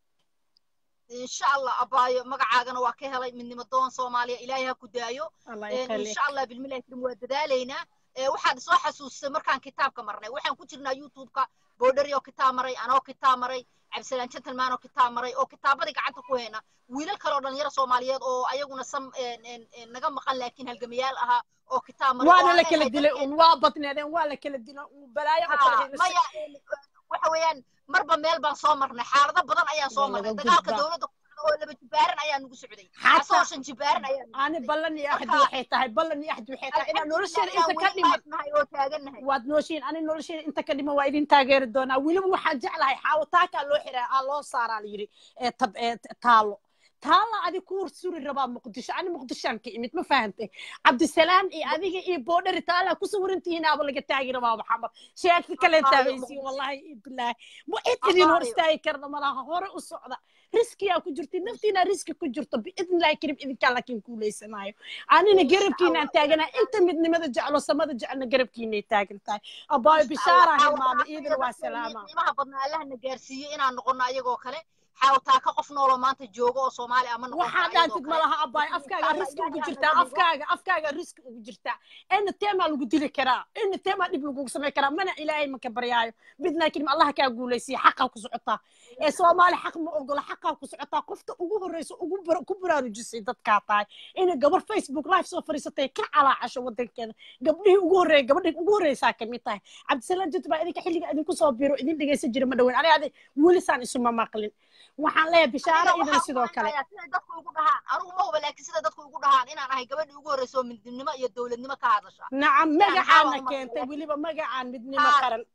insha allah abaayo magacaagana waa ka helay midnimo doon soomaaliya ilaahay ha ku daayo allah Een, yakhallik insha allah bilmilahi karim waa dadaalaynaa Ee, waxaad soo xasuusisay markaan kitaabka marnay waxaan ku jirnaa youtube-ka boodhari oo kitaab maray anoo kitaab maray cabdisalaan gentleman oo kitaab maray oo kitaabadii gacanta ku hayna wiilal kale oo dhalinyaro soomaaliyeed oo ayaguna sam een, een, een, naga maqan laakiin halgamayaal ahaa oo kitaab maray oo waana la aan kala ahay dilay dadkeen- un waa badneedeen waa la kala dilay un balaayo oo kala Haa, haysa maya een, waxa weeyaan marba meel baan soo marnay xaalado badan ayaan soo Waa marnay laga dagaalka gudbaa. dowladda ku socda oo laba jibaaran ayaa nugu socday Xataa- asagoo shan jibaaran ayaa nugu ani socday. ballan iyo axdi Marka- waxay tahay ballan iyo axdi waxay tahay inaan nolosheena inta ka weli dhiman live nahay oo taagannahay waad nooshiin ani nolosheena inta ka dhiman waa idin taageeri doonaa weliba waxaan jeclahay xaawataakaa loo xiraa aa loo saaraa la yidhi ee tab ee taalo taala adi ku suri rabaa muqdisho ani muqdishaan ka imid ma fahantay cabdisalaan iyo adiga iyo boodhari taala ku sawirantihiin aaba laga taagi rabaa maxamed sheeka kale Abaayo, taagaysiin Muqdisho. wallahi iyo bilaahi ma cid idin hor Abaayo. istaagi karna malaha hore u socda riskiyaa ku jirta naftiina riski ku jirto biidnillahi karim idinkaa laakiin kuuleysanaayo anina Insha garabkiinaan Allah. taaganaa inta midnimada jeclo samada jecelna garabkiinay taagan tahay abaayo bishaara hilmaamay iidina waa salaama qiimaha badnaa allahna gaarsiiyo inaan noqono ayagoo kale xaawataa ka qof nooloo maanta joogo oo soomaali ama noqon waxaa dhaantid malaha abaayo afkaaga riski ugu jirtaa afkaaga afkaaga riski ugu jirtaa ina teemaa lagu dili karaa ina teemaa dhib lagugu samay karaa mana ilaahay maka baryaayo midnaa kalim allaha kaa guulaysiya xaqaa ku socotaa ee soomaali xaq ma ogola xaqaa ku socotaa qofta ugu horreysa ugu bar- ku baraarujisay dadkaa tahay ina gabar facebook live soo fadhiisatay ka calaacasho wadankeeda gabdhihii ugu horreeya gabadhii ugu horreysaa kamid tahay cabdisalaan jid baa idinka xilliga idinku soo biro idin dhegeysan jira ma dhoweyn aniga adi welisaan isuma maqlin waxaan leeyahay bishaaro idina sidoo kale sida dadku igu dhahaan anigu ma huba laakiin sida dadku igu dhahaan inaan ahay gabadhii ugu horreysa oo midnimo iyo dowladnimo ka hadasha nacam maxaa magacaana waa uma- keentay weliba magacaan midnimo Haa. qaran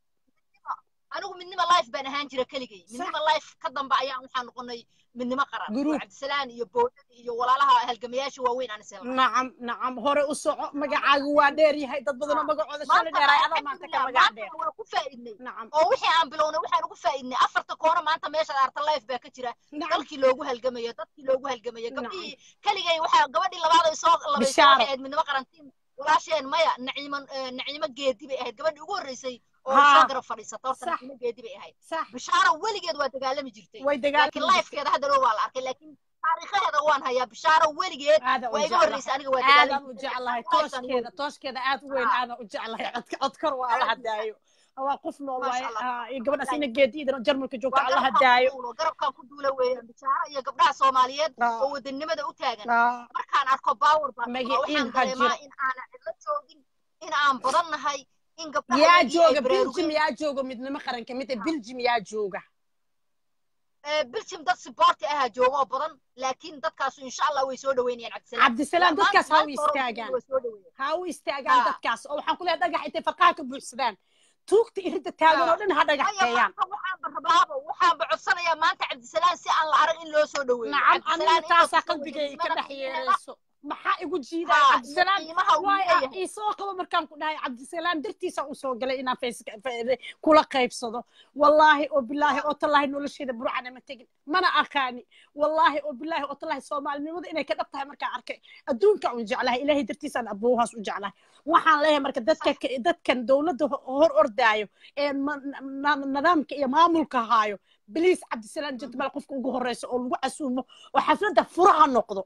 anigu midnimo life baan ahaan jira keligay midnimo life ka dambe ayaan waxaan noqonay midnimo qaran Group. oo cabdisalaan iyo boodhada iyo walaalaha halgamayaasha waaweyn aan isla nacam nacam hore u soco magacaagu waa dheer yahay dad badanoo magacooda shalay dheeraay adaa maanta ka magac dheer waa ku faa'iidnay nacam oo wixii aan bilownay waxaan ugu faa'iidnay afarta koono maanta meesha arta life baa ka jira nacam dalkii loogu halgamayo dadkii loogu halgamayo Nacam. gabdhihii keligay waxaa gabadhii labaad ay soo labaysay Bishaaro. waxay ahayd midnimo qarantiin walaasheen maya naciimo eh, naciimo geedi bay ahayd gabadhii ugu horreysay oo Haa. soo garab fadhiisata horta Sax. naciimo geedi bay ahayd sax bishaaro weligeed waa dagaalami jirtay way laakiin dagaalami jirtay lifekeeda hadda dhow waa la arkay laakiin taariikhaheeda waan hayaa bishaaro weligeed aadan u waa iga jeclahay horreysay aniga waa aadan u dagaalaysa jeclahay Waxaysan tooskeeda tooskeeda aad u weyn Ah. aadan u jeclahay codka codkar waa alla hadaayo waa qof nool Masha waaye Allah. ah, iyo gabadhaas ina geediidana jarmalka joogta waa alla garabkaan ku hadaayo duulo garabkaan ku duula weeyaan bishaaro iyo gabdhaha soomaaliyeed Ah. oo wadanimada u taagan Ah, markaan arko power baan Magaciin waxaan ha dareemaa jiro. in aanan cidlo joogin in aan badan nahay in gabdhaha yaa iyagii ay jooga biljim baraarugeen yaa jooga midnimo qaranka mida biljim yaa jooga Eh, biljim dad siboorti ahaa jooga oo badan laakiin dadkaasu insha allah way soo dhaweynayaan cabdisalaam cabdisalaam Maanta- dadkaas ha u maanta hore istaagaan way soo dhaweeyaan. ha u istaagaan Ah. dadkaas oo waxaan ku leeyahay dhagax intay farqaha ka buuxsadaan tuugta iridda taagan oo dhan ha Maya, dhagaxteeyaan maanta waxaanba rabaaba waxaanba codsanayaa maanta cabdisalaam si aan la arag in loo soo dhaweeyo nacam Cabdisalaam aniga taasaa inta kusoo qalbigay ka wadanimada dhex qiimaha- yeerayso maxaa igu jiidaya haa, iyo cabdisalaam qiimaha uu waay ah leeyahay. isoo qabo markaan ku dhahay cabdisalaam dartiisa u soo galay inaan Facebook fa- kula qaybsado wallaahi oo bilaahi oo tallaahi nolosheeda burcana ma tegin mana aqaani wallaahi oo bilaahi oo tallaahi soomaalinimada inay ka dhab tahay markaan arkay adduunka un jeclahay ilaahay dartiisaan abowhaas u jeclahay waxaan leeyahay marka dadka dadkan dowladda ho- hor ordaayo ee ma- na- nidaamka iyo maamulka haayo biliis cabdisalaam jadmal qofka ugu horeysa oo lagu casuumo oo xafladda furaha noqdo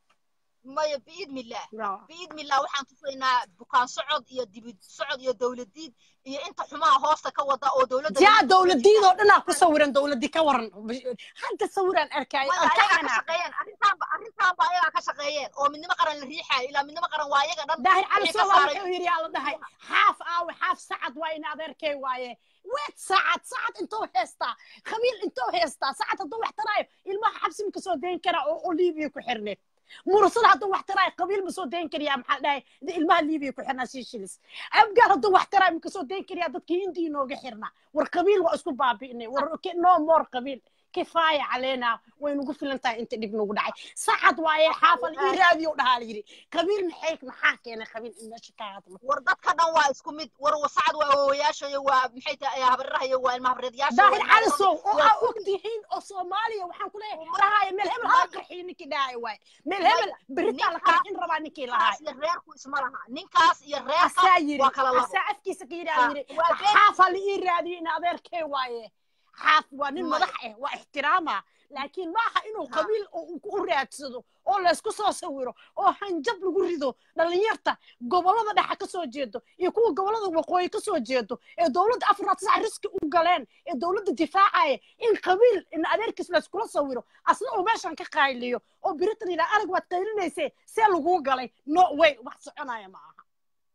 maya biidnillaah biidnillaah waxaan tusaynaa bukaan socod iyo dibid socod iyo dowladiid iyo inta xumaha hoosta ka wada oo dowladda jaa dowladiidoo dhanaa ku sawiran dowladii ka waran hadda sawiraan arkaayo Maya, aan ka ayagaa ka xanaaq shaqeeyeen arrintaanba arrintaanba ayagaa ka shaqeeyeen oo midnimo qaran la riixaayo ilaa midnimo qaran waa ayaga dhan daahir cali wixii ka soomaa saaray wuxuu yidhi yaa la dhahay xaaf aawe xaaf sacad waa in adeerkay waaye weed sacad sacad intuu heestaa khabiil intuu heestaa sacad hadduu wax taraayo ilmaha xabsi ma kasoo dayn karaa oo oo liibiya ku xirneed murasada hadduu wax taraayo qabiil ma soo dayn kariyaa maxaa dhahay ilmaha liibiya ku xirnaa seychelles abgaar hadduu wax taraayo ma kasoo dayn kariyaa dadkii hindiya inooga xirnaa war qabiil waa isku baabi'inay war ki- no more qabiil kifaaya caleena way nagu filan tahay inta dhib nagu dhacay sacad waaye xaafal ii raadiyo dhahaa la yidhi qabiil maxay maxaa keenay qabiil in meesha ka hadlo war dadka dhan waa isku mid war wasacad waa hooyayaasha iyo waa maxay tahay habariraha iyo waa ilma habreedyaasha daahir calisow oo aa og tihiin oo soomaaliya waxaan ku leeyahay dhahaaya meel hebel hala qarxiyo ninkii dhahaaya waaye meel hebel beritaa la qarxin rabaa ninkii lahaay ninkaas iyo reerku isma laha ninkaas iyo reerka asaa yidhi waa kala labo asaa afkiisa ka yidhi aan Ah, yidhi waa been- xaaf hala ii raadiyo in adeerkee waaye xaaf waa nin Maya. madax ah waa ixtiraama laakiin maaha inuu Ha. qabiil u u raadsado oo laysku soo sawiro oo hanjab lagu rido dhallinyarta gobollada dhexa ka soo jeedo iyo kuwa gobollada waqooyi ka soo jeedo ee dowladda afar tisac riski u galeen ee dowladda difaacaya in qabiil in adeerkiis layskula sawiro asna uu meeshan ka qaayliyo oo biritan yidhaa arag waad qaylinayse see laguu galay no way wax soconaya ma aha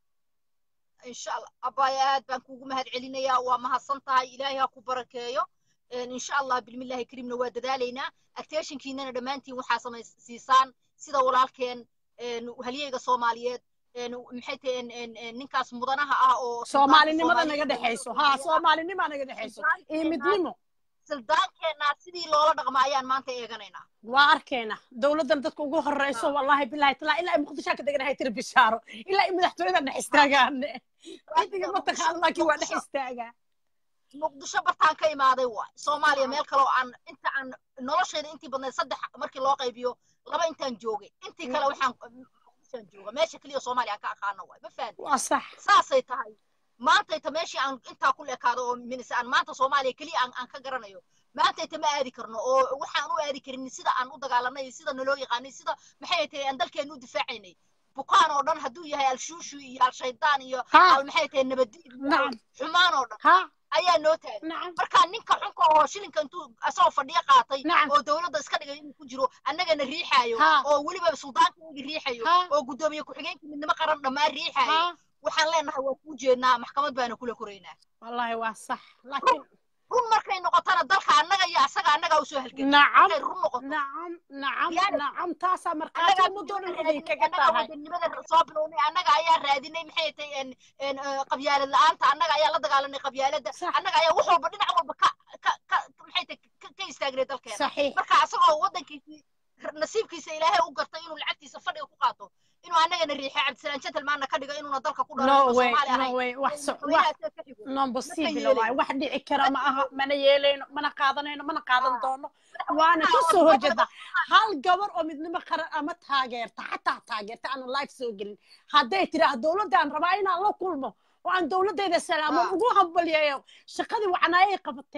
insha allah abaya aad baan kuugu mahad celinayaa waa mahadsan tahay ilaahay ha ku barakeeyo Een, insha allah bilmillahi karimna waa dadaalaynaa actationkiinana dhammaantiin waxaa samaysiisaan sida walaalkeen een, halyeyga soomaaliyeed een, maxay tahay een, een, een, ninkaas mudanaha ah oo soomaalinimada Soomaaliya- naga dhexayso haa soomaalinima naga dhexayso iyo midnimo sildaankeenna sidii loola dhaqma ayaan maanta eeganaynaa waa arkayna dowladdan dadka ugu horeyso wallaahi bilahi talaa ilaa ay muqdishoa ka deganahay tiri bishaaro ilaa ay madaxtooyada dhex istaagaane cidiga ma taqaano laakiin waa dhex istaagaa muqdisho bartaan ka imaaday waay soomaaliya meel kale oo aan inta aan noloshayda intii badnayd saddex markii loo qaybiyo laba intaan joogay intii kale waxaan muqdishoan jooga meesha keliya soomaaliya aan ka aqaano waay ma fahanti waa sax saasay tahay maantayta meeshii aan intaa ku leekaado oo minise aan maanta soomaaliya keliya aan aan ka garanayo maantayta ma aadi karno oo waxaan u aadi karin sida aan u dagaalanay sida naloo yaqaanay sida maxay tahay aan dalkeenu u difaacaynay bukaan oo dhan hadduu yahay al-shuushu iyo al-shaydaan iyo ha al maxay tahay nabadiid nacam xumaan oo dhan ha ayaa noo taagan nacam markaa ninka xunka oo shilinka intuu asagoo fadhiyo qaatay Nacam. oo dowladda iska dhigay inuu ku jiro annagana riixaayo Ha. oo weliba suldaankaigi riixayo Ha. oo guddoomiye ku-xigeenka midnimo qaran dhammaan riixaayo ha waxaan leenahay waa kuu jeednaa maxkamad baana kula koraynaa wallaahi waa sax laakiin run markay noqotana dalka annaga iyo asaga annagaa usoo halgelin nacam markay run noqoto nacam nacam Yaani- nacam taasaa markhaati annagaa ummadoo dhan raadinay, idinkaga annagaa tahay wadanimada soo bilownay annaga ayaa raadinay maxay tahay en en eh, qabyaalad la-aanta annaga ayaa la dagaalanay qabyaaladda Sax. annaga ayaa wax walba dhinac walba ka ka ka maxay tahay ka- ka istaagnay dalkeena saxiix marka asagoo waddankiisii nasiibkiisa ilaahay u gartay inuu lacagtiisa fadhiga ku qaato inuu annagana riixay cabdisalaan gentlemanna ka dhigo inuuna dalka ku dhalo no isla way soomaali no ahayn way wax so- wax madaxweynahaas ka xigo non possible yeelayno. waay wax dhici kara ma aha mana yeelayno mana qaadanayno mana qaadan Ah. doono waana ka soo horjeeda hal gabar oo midnimo qaran ama taageerta xataa taageerta aan life soo gelin hadday tiraah dowladdaan rabaa inaan la kulmo oo aan dowladdayda salaamoon Ah. ugu hambalyeeyo shaqadii wacnaayay qabateen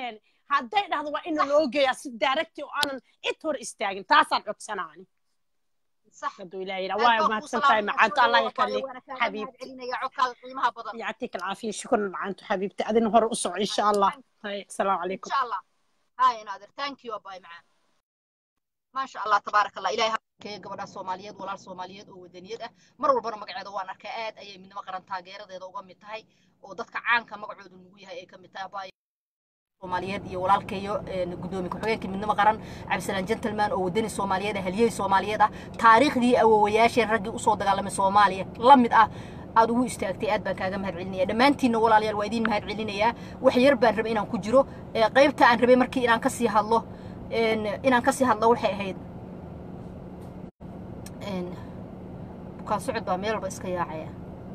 hadday dhahdo waa ina loo geeyaa si daaragti oo aanan cid hor istaagin taasaan codsanaani صح haduu ilaah yidhaa waa mahadsan tahay macaanto allah yakali حبيبتي. qiimaha badan يعطيك العافية شكرا معناتو حبيبتي أذن هور أسوع إن شاء الله هاي السلام ان عليكم شاء الله هاي نادر ثانك يو باي معان ما شاء الله تبارك الله ilaahay habkee gabadha soomaaliyeed walaal soomaaliyeed oo wadaniyad ah mar walbana magaceeda waan arkaa aad ayay midnimo qaran taageeradeeda uga mid tahay oo dadka caanka magacoodu nugu yahay ay ka mid tahay abaayo soomaaliyeed iyo walaalkeeyo gudoomiye ku-xigeenka midnimo qaran cabdisalaan gentleman oo wadani soomaaliyeed ah halyey soomaaliyeed ah taariikhdii awowayaasheen raggii usoo dagaalamay soomaaliya la mid ah aad ugu istaagtay aad baan kaaga mahad celinaya dhammaantiinna walaalayaal waa idiin mahad celinayaa wax yar baan rabay inaan ku jiro ee qaybta aan rabay markii inaan kasii hadlo een, inaan kasii hadlo waxay ahayd een, bukaan socod baa meel walba iska yaacaya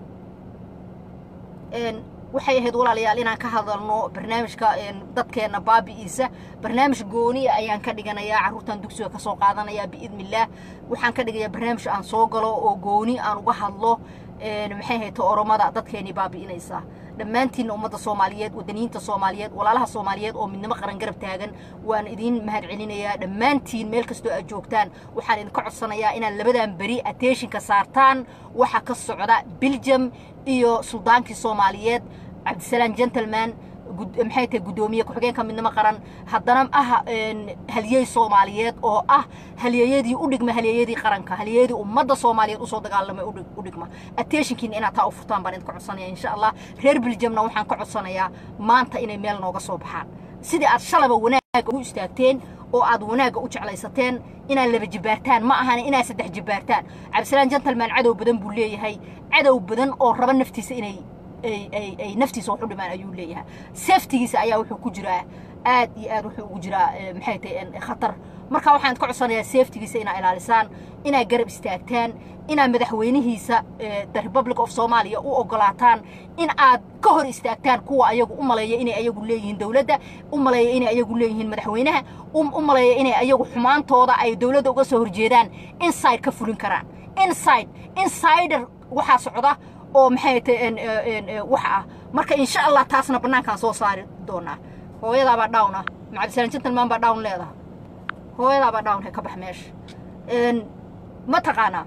een, waxay ahayd walaalayaal inaan ka hadalno barnaamijka een, dadkeena baabi'iisa barnaamij gooniya ayaan ka dhiganayaa carruurtan dugsiga ka soo qaadanayaa biidnillaah waxaan ka dhigayaa barnaamij aan soo galo oo gooni aan uga hadlo een, maxay ahayd oromada dadkeenii baabi'inaysa dhammaantiinna ummadda soomaaliyeed wadaniyiinta soomaaliyeed walaalaha soomaaliyeed oo midnimo qaran garab taagan waan idiin mahad celinayaa dhammaantiin meel kastoo aad joogtaan waxaan idinka codsanayaa inaad labadan beri attentionka saartaan waxa ka socda belgium iyo suldaankii soomaaliyeed cabdisalaan gentleman gud- maxay tahay guddoomiye ku-xigeenka midnimo qaran haddana ah een, halyey soomaaliyeed oo ah halyeeyadii u dhigma halyeeyadii qaranka halyeeyadii ummadda soomaaliyeed usoo dagaalamay u dhig- u dhigma attentionkiina inaad taa u furtaan baan idinka codsanaya insha allah reer beljamna waxaan ka codsanayaa maanta inay meel nooga soo baxaan sidii aad shalaba wanaagga ugu istaagteen oo aad wanaagga u jeclaysateen inaad laba jibaartaan ma ahan inaad saddex jibaartaan cabdisalaan gentleman cadow badan buu leeyahay cadow badan oo raba naftiisa inay ay ay ay naftiisa wax u dhimaan ayuu leeyahay safetigiisa ayaa wuxuu ku jiraa aad iyo aad wuxuu ugu jiraa eh, maxay tahay en, khatar marka waxaan ka codsanayaa safetigiisa inaa ilaalisaan inaad garab istaagtaan inaad madaxweynihiisa eh, the republic of somalia u ogolaataan in aad ka hor istaagtaan kuwa ayagu u maleeya inay ayagu leeyihiin dowladda u maleeya inay ayagu leeyihiin madaxweynaha u u maleeya inay ayagu xumaantooda ay dowladda uga soo horjeedaan inside ka fulin karaan inside insider waxaa socda oo maxay tahay en- en- en- wax ah marka insha allah taasna bannaankaan soo saari doonaa hooyadaabaa down ah macabdisalaan gentleman baa down leedaha hooyadaabaa down he ka bax meesha En, ma taqaanaa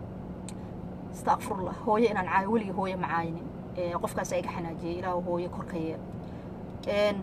astaqfirullah hooyo inaan caayo weligii hooyo ma caayinin Eh, qofkaas iga xanaajiyey ilaahu hooyo korka yeel En,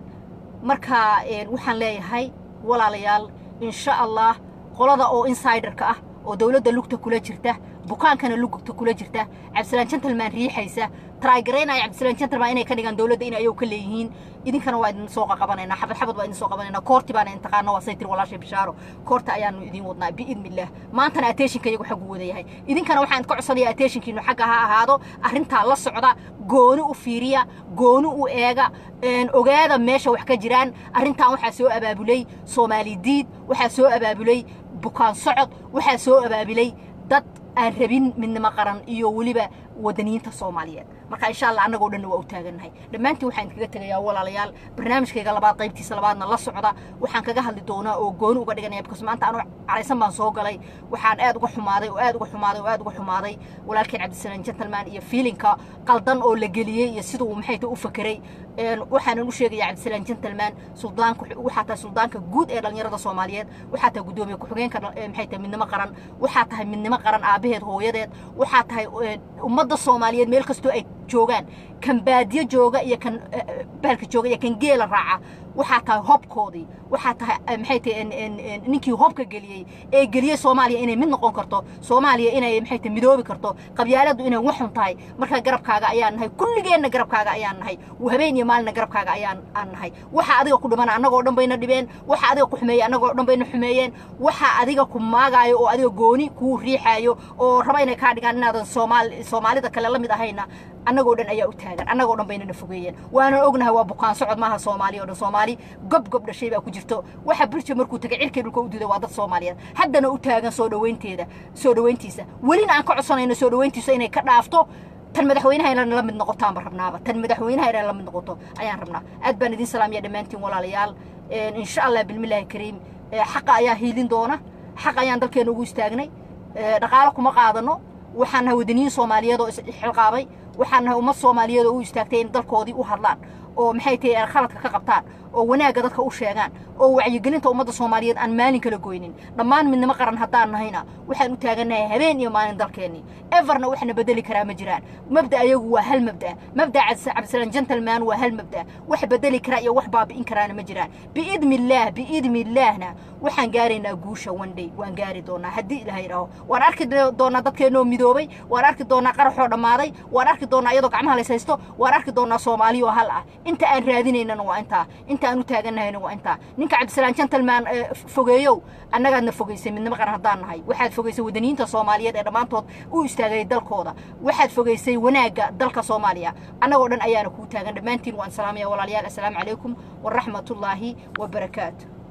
marka en, waxaan leeyahay walaalayaal insha allah qolada oo insiderka ah oo dowladda lugta kula jirta bukaankana lugta kula jirta cabdisalaan gentleman riixaysa taraagaraynaya cabdisalaan gentleman inay ka dhigaan dowladda in ayagu ka leeyihiin idinkana waa idin soo qaqabanaynaa xabad xabad waa idin soo qabanaynaa koorti baana intaqaano waa saytir walaashay bishaaro koorta ayaanu idin wadnaa biidnillaah maantana attentionka iyagu xaggu wada yahay idinkana waxaan idinka codsanayaa attentionkiinu xagga ha ahaado arrintaa la socda gooni u fiiriya gooni u eega een, ogaada meesha wax ka jiraan arrintan waxaa soo abaabulay soomaali diid waxaa soo abaabulay bukaan socod waxaa soo abaabulay dad aan rabin midnimo qaran iyo weliba wadaniyiinta soomaaliyeed marka insha allah annagoo dhanna waa u taagannahay dhammaantiin waxaan idinkaga tegayaa walaalayaal barnaamijkayga labaad qaybtiisa labaadna la socda waxaan kaga hadli doonaa oo gooni uga dhiganaya because maanta anu caraysan baan soo galay waxaan aad uga xumaaday oo aad uga xumaaday oo aad uga xumaaday walaalkeen cabdisalaan gentleman iyo fiilinka qaldan oo la geliyey iyo sida uu maxay tahay u fakeray een, waxaanan u sheegayaa cabdisalaan gentleman suldaanka waxaa tahay suldaanka guud ee dhallinyarada soomaaliyeed waxaa tahay guddoomiye ku-xigeenka dhal- ee maxay tahay midnimo qaran waxaa tahay midnimo qaran aabaheed hooyadeed waxaa tahay een, ummadda soomaaliyeed meel kastoo ay joogaan kan baadiyo jooga iyo kan eh, eh, bahalka jooga iyo kan geela raaca waxaa tahay hobkoodii waxaa tahay eh, maxay tahay en- en- en ninkii hobka geliyey ee geliyey soomaaliya inay mid noqon karto soomaaliya inay maxay tahay midoobi karto qabyaaladdu inay waxun tahay marka garabkaaga ayaan nahay kulligeenna garabkaaga ayaan nahay habeen iyo maalina garabkaaga ayaan aan nahay waxa adiga ku dhimana annagoo dhan bayna dhibeen waxa adiga ku xumeeyey annagoo dhan bayna xumeeyeen waxa adiga ku maagaayo oo adiga gooni kuu riixaayo oo raba inay kaa dhigaan inaadan soomaali soomaalida kale la mid ahayna annagoo dhan ayaa u taagan annagoo dhan baynana fogeeyeen waanan ognahay waa bukaan socod maaha soomaali oo dhan soomaali gob gob dhashay baa ku jirto waxa bulsha markuu tagay cirkay dhulka u diiday waa dad soomaaliyeed haddana u taagan soo dhaweynteeda soo dhaweyntiisa welina aan ka codsanayno soo dhaweyntiisa inay ka dhaafto tan madaxweynaha inay la mid noqotaanba rabnaaba tan madaxweynaha inay la mid noqoto ayaan rabnaa aad baan idin salaamaya dhammaantiin walaalayaal Een, insha allah bilmillaahi kariim ee, xaqa ayaa hiilin doona xaq ayaan dalkeena ugu istaagnay ee, dhaqaalo kuma qaadano waxaan nahay wadaniyiin soomaaliyeed oo isxilqaabay waxaan nahay ummad soomaaliyeed oo u istaagtay in dalkoodii u hadlaan oo maxay tahay khaladka ka qabtaan oo wanaagga dadka u sheegaan oo wacyigelinta ummadda soomaaliyeed aan maalin kala goynin dhammaan midnimo qaran haddaan nahayna waxaan u taagannahay habeen iyo maalin dalkeennii everna waxna bedeli karaa ma jiraan mabda ayagu waa hal mabda mabda cabdisalaan gentleman waa hal mabda wax bedeli karaa iyo wax baabi'in karaana ma jiraan biidni illaah biidni illaahna waxaan gaaraynaa guusha one day waan gaari doonaa haddii ilaahay idhaaho waan arki doonaa dadkeennoo midoobay waan arki doonaa qaraxoo dhammaaday waan arki doonaa iyadoo gacmaha lays haysto waan arki doonaa soomaaliyo hal ah inta aan raadinaynana waa intaa inta aan u taagannahayna waa intaa ninka cabdisalaan gentleman fogeeyow annagaadna fogaysay midnimo qaran haddaan nahay waxaad fogaysay wadaniyiinta soomaaliyeed ee dhammaantood u istaagay dalkooda waxaad fogaysay wanaagga dalka soomaaliya annagoo dhan ayaana kuu taagan dhammaantiin waan salaamaya walaalayaal assalaamu calaykum waraxmatullaahi wabarakaatu